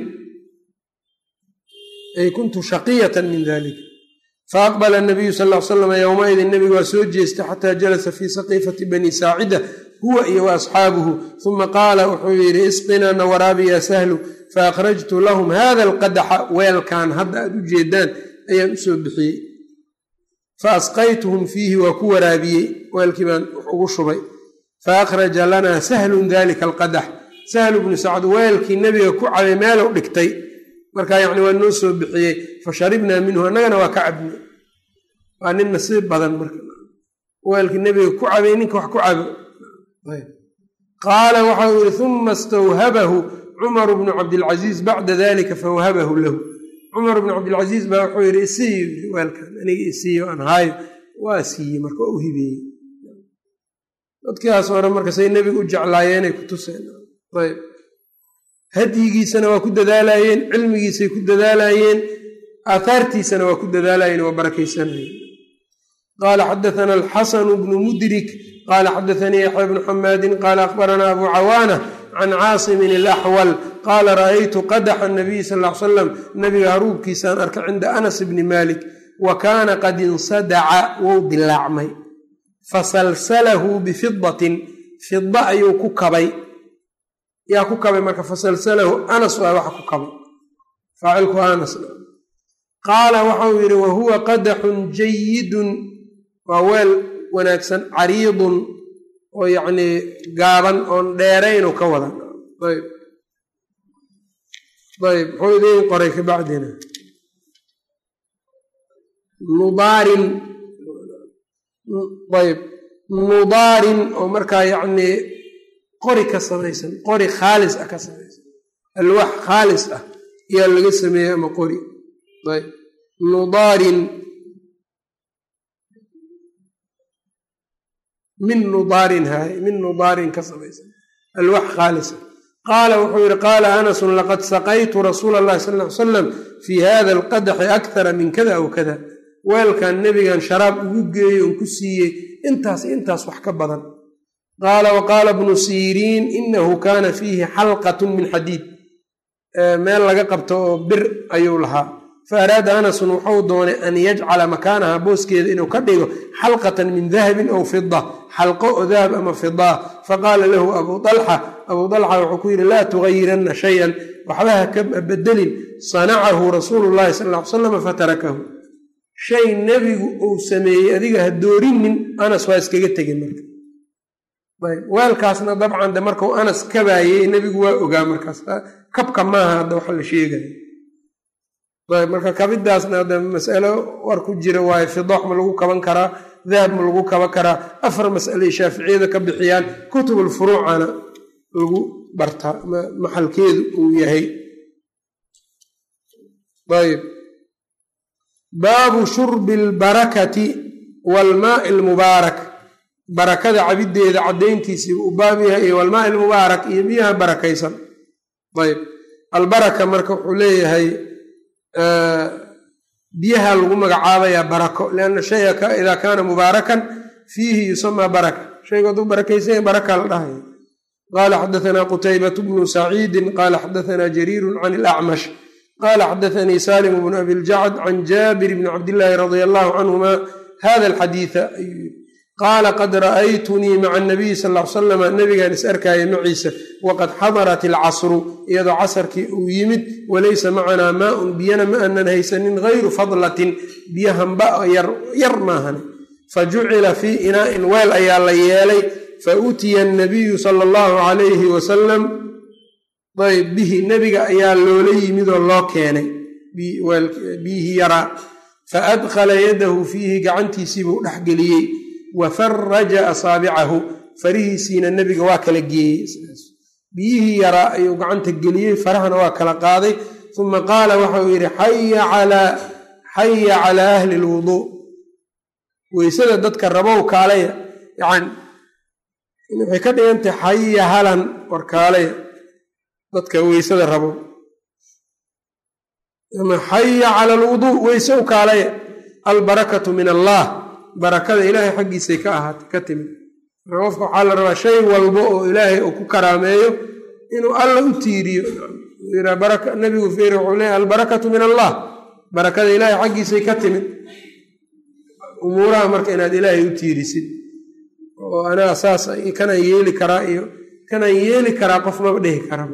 ay kuntu shaqiyatan min dalika faaqbala nabiyu sal l salam yowmaidin nebigu waa soo jeestay xataa jalasa fii saqiifati bani saacida huwa iyo wa asxaabuhu uma qaala wuxuu yidhi isqinaa na waraabi yaa sahlu faakhrajtu lahum hada alqadaxa weelkan hadda aad u jeedaan ayaan usoo bixiyey fa asqaytuhum fiihi waa ku waraabiyey weelkii baan wax ugu shubay fa akhraja lanaa sahlun dalika alqadax sahlu bnu sacd weelkii nebiga ku cabay meelow dhigtay markaa yacni waa noo soo bixiyey fa sharibnaa minhu annagana waa ka cabnay waa nin nasiib badan marka weelkii nebiga ku cabay ninka wax ku cabo qaala waxa uu yihi uma istawhabahu cumaru bnu cabdilcasiis bacda dalika fawhabahu lahu cumar bnu cabdilcasiis baa wuxuu yidhi isiiyo weelkan aniga isiiyo aan haayo waa siiyey marka waa u hibeeyey dadkaas hore marka say nebiga u jeclaayeenay ku tuseen ayb hadyigiisana waa ku dadaalayeen cilmigiisay ku dadaalayeen aathaartiisana waa ku dadaalayeen waa barakaysanayeen qaala xadaana alxasanu bnu mudrik qaala xadaanii yaxya bnu xamaadin qaala akhbaranaa abu cawaana can caasimin alaxwal qaala ra'aytu qadaxa nabiy sal l salam nabiga haruubkiisaan arka cinda anas bni malik wa kaana qad insadaca wou dilaacmay fasalsalahu bifidatin fida ayuu ku kabay yaa ku kabay marka fasalsalahu anas waa waxa ku kabay faacilku anas qaala waxauu yidhi wa huwa qadaxun jayidun waa weel wanaagsan cariidun oo yacnii gaaban oon dheerayn oo ka wadan ayb ayb muxuu idiin qoray ka bacdina nudaarin ayb nudaarin oo markaa yacnii qori ka samaysan qori khaalis ah ka samaysan alwaax khaalis ah ayaa laga sameeyey ama qori ayb nudaarin min nudaarin haay min nudaarin ka samaysan alwaax khaalisa qaala wuxuu yihi qaala anasun laqad saqaytu rasuula allahi sal ly salam fii hada alqadaxi akthara min kada aw kada weelkan nebigan sharaab ugu geeyey oon ku siiyey intaas intaas wax ka badan qaala wa qaala bnu siriin inahu kaana fiihi xalqatun min xadiid meel laga qabto oo bir ayuu lahaa fa araada anasun wuxuu doonay an yajcala makaanaha booskeeda inuu ka dhigo xalqatan min dahabin aw fida xalqo oo dahab ama fidaa faqaala lahu abuu alxa abuu alxa wuxuu ku yidhi laa tugayiranna shayan waxba ha ka bedelin sanacahu rasuulu llahi sal ly salam fatarakahu shay nebigu uu sameeyey adiga ha doorinin anas waa iskaga tegin marka weelkaasna dabcan de markau anas kabaayey nebigu waa ogaa markaas kabka maaha hadda waxa la sheegaya ayb marka kabidaasna hadda masalo war ku jira waayo fidoox ma lagu kaban karaa dahab ma lagu kaban karaa afar mas'aley shaaficiyada ka bixiyaan kutubulfuruucana lagu bartaa maxalkeedu uu yahay ayb baabu shurbi albarakati waalmaai almubaarak barakada cabiddeeda caddayntiisii uu baab yahay iyo walmaai almubaarak iyo biyaha barakaysan ayb albaraka marka wuxuu leeyahay biyaha lagu magacaabayaa barako lianna shaya idaa kaana mubaarakan fiihi yusamaa baraka shaygu hadduu barakaysanya baraka la dhahaya qaala xadaanaa qutaybatu bnu saciidin qaala xadaanaa jariirun can ilacmash qaala xadaanii salim bnu abi ljacd can jaabir bni cabdillaahi radia allahu canhuma hada alxadiida qaala qad ra'aytunii maca anabiyi sal l salam nabigaan is arkaaya maciisa waqad xadarat alcasru iyadoo casarkii uu yimid walaysa macanaa maaun biyana ma aanan haysanin gayru fadlatin biyo hamba yar maahan fa jucila fii inaa'in weel ayaa la yeelay fa utiya anabiyu sala allahu calayhi wasalam ayb bihi nebiga ayaa loola yimidoo loo keenay biyihii yaraa fa adkhala yadahu fiihi gacantiisiibuu dhexgeliyey wa faraja asaabicahu farihiisiina nebiga waa kala geeyey biyihii yaraa ayuu gacanta geliyey farahana waa kala qaaday uma qaala waxauu yidhi xaya calaa ahli lwuduu weysada dadka rabow kaalaya yani waxay ka dhigantahay xaya halan war kaalaya dadka weysada rabow ama xaya cala alwuduu weyse u kaalaya albarakatu min allah barakada ilaahay xaggiisay ka ahaatay ka timid marka qofka waxaa la rabaa shay walba oo ilaahay uu ku karaameeyo inuu alla u tiiriyo nabigu feeri wuxuu leeyahy albarakatu min allah barakada ilaahay xaggiisay ka timid umuuraha marka inaad ilaahay u tiirisid oo anaa saas kanaan yeeli karaa iyo kanaan yeeli karaa qof maba dhehi kara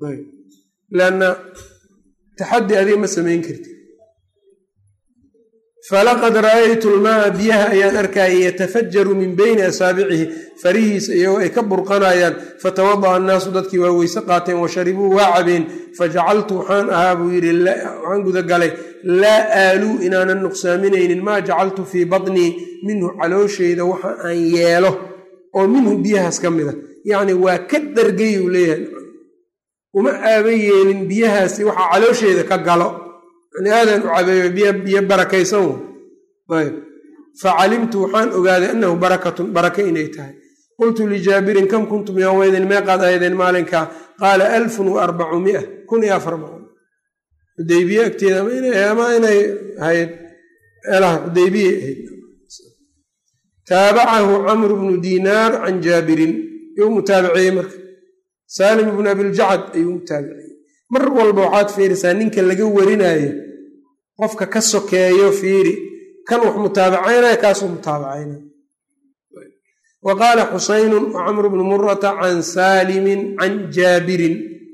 lanna taxaddi adiga ma samayn kartid falaqad ra'aytu lmaaa biyaha ayaan arkayay yatafajaru min beyni asaabicihi farihiisa iyagoo ay ka burqanayaan fatawada'a annaasu dadkii waa weyse qaateen wa sharibuu waa cabeen fajacaltu waxaan ahaa buu yidhi waxaan gudagalay laa aaluu inaanan nuqsaaminaynin maa jacaltu fii badnii minhu calooshayda waxa aan yeelo oo minhu biyahaas ka mida yacni waa ka dhargay uu leeyahay uma aaba yeelin biyahaasi waxaa caloosheeda ka galo yani aadaan u cabeeyo biyo barakaysan ayb facalimtu waxaan ogaaday annahu barakatun baraka inay tahay qultu lijaabirin kam kuntum yowmaydin meeqaad ahaydeen maalinkaa qaala alfun wa arbacu mia kun iyo afar boqol xudaybiye agteeda ama inay ahayd meelaha xudaybiye ahayd taabacahu camru bnu diinaar can jaabirin yuu mutaabiciyey marka saalim ibnu abiljacad ayuu mutaabiciyey mar walba waxaad fiirisaa ninka laga warinaayo qofka ka sokeeyo fiiri kan wax mutaabacaynaya kaasuu mutaabacaynaya wa qaala xusaynu wa camru bnu murata can saalimin can jaabirin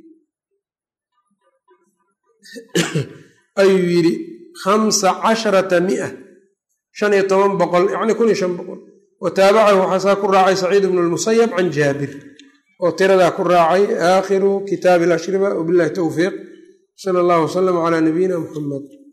ayuu yidhi khamsa casharata mia shan iyo toban boqol yacni kun iyo shan boqol wa taabacahu waxaasaa ku raacay saciid bnu lmusayab can jaabir oo tiradaa ku raacay aakhiru kitaabi alashriba wabillahi towfiiq sala allahu wasalam calaa nabiyina muxamed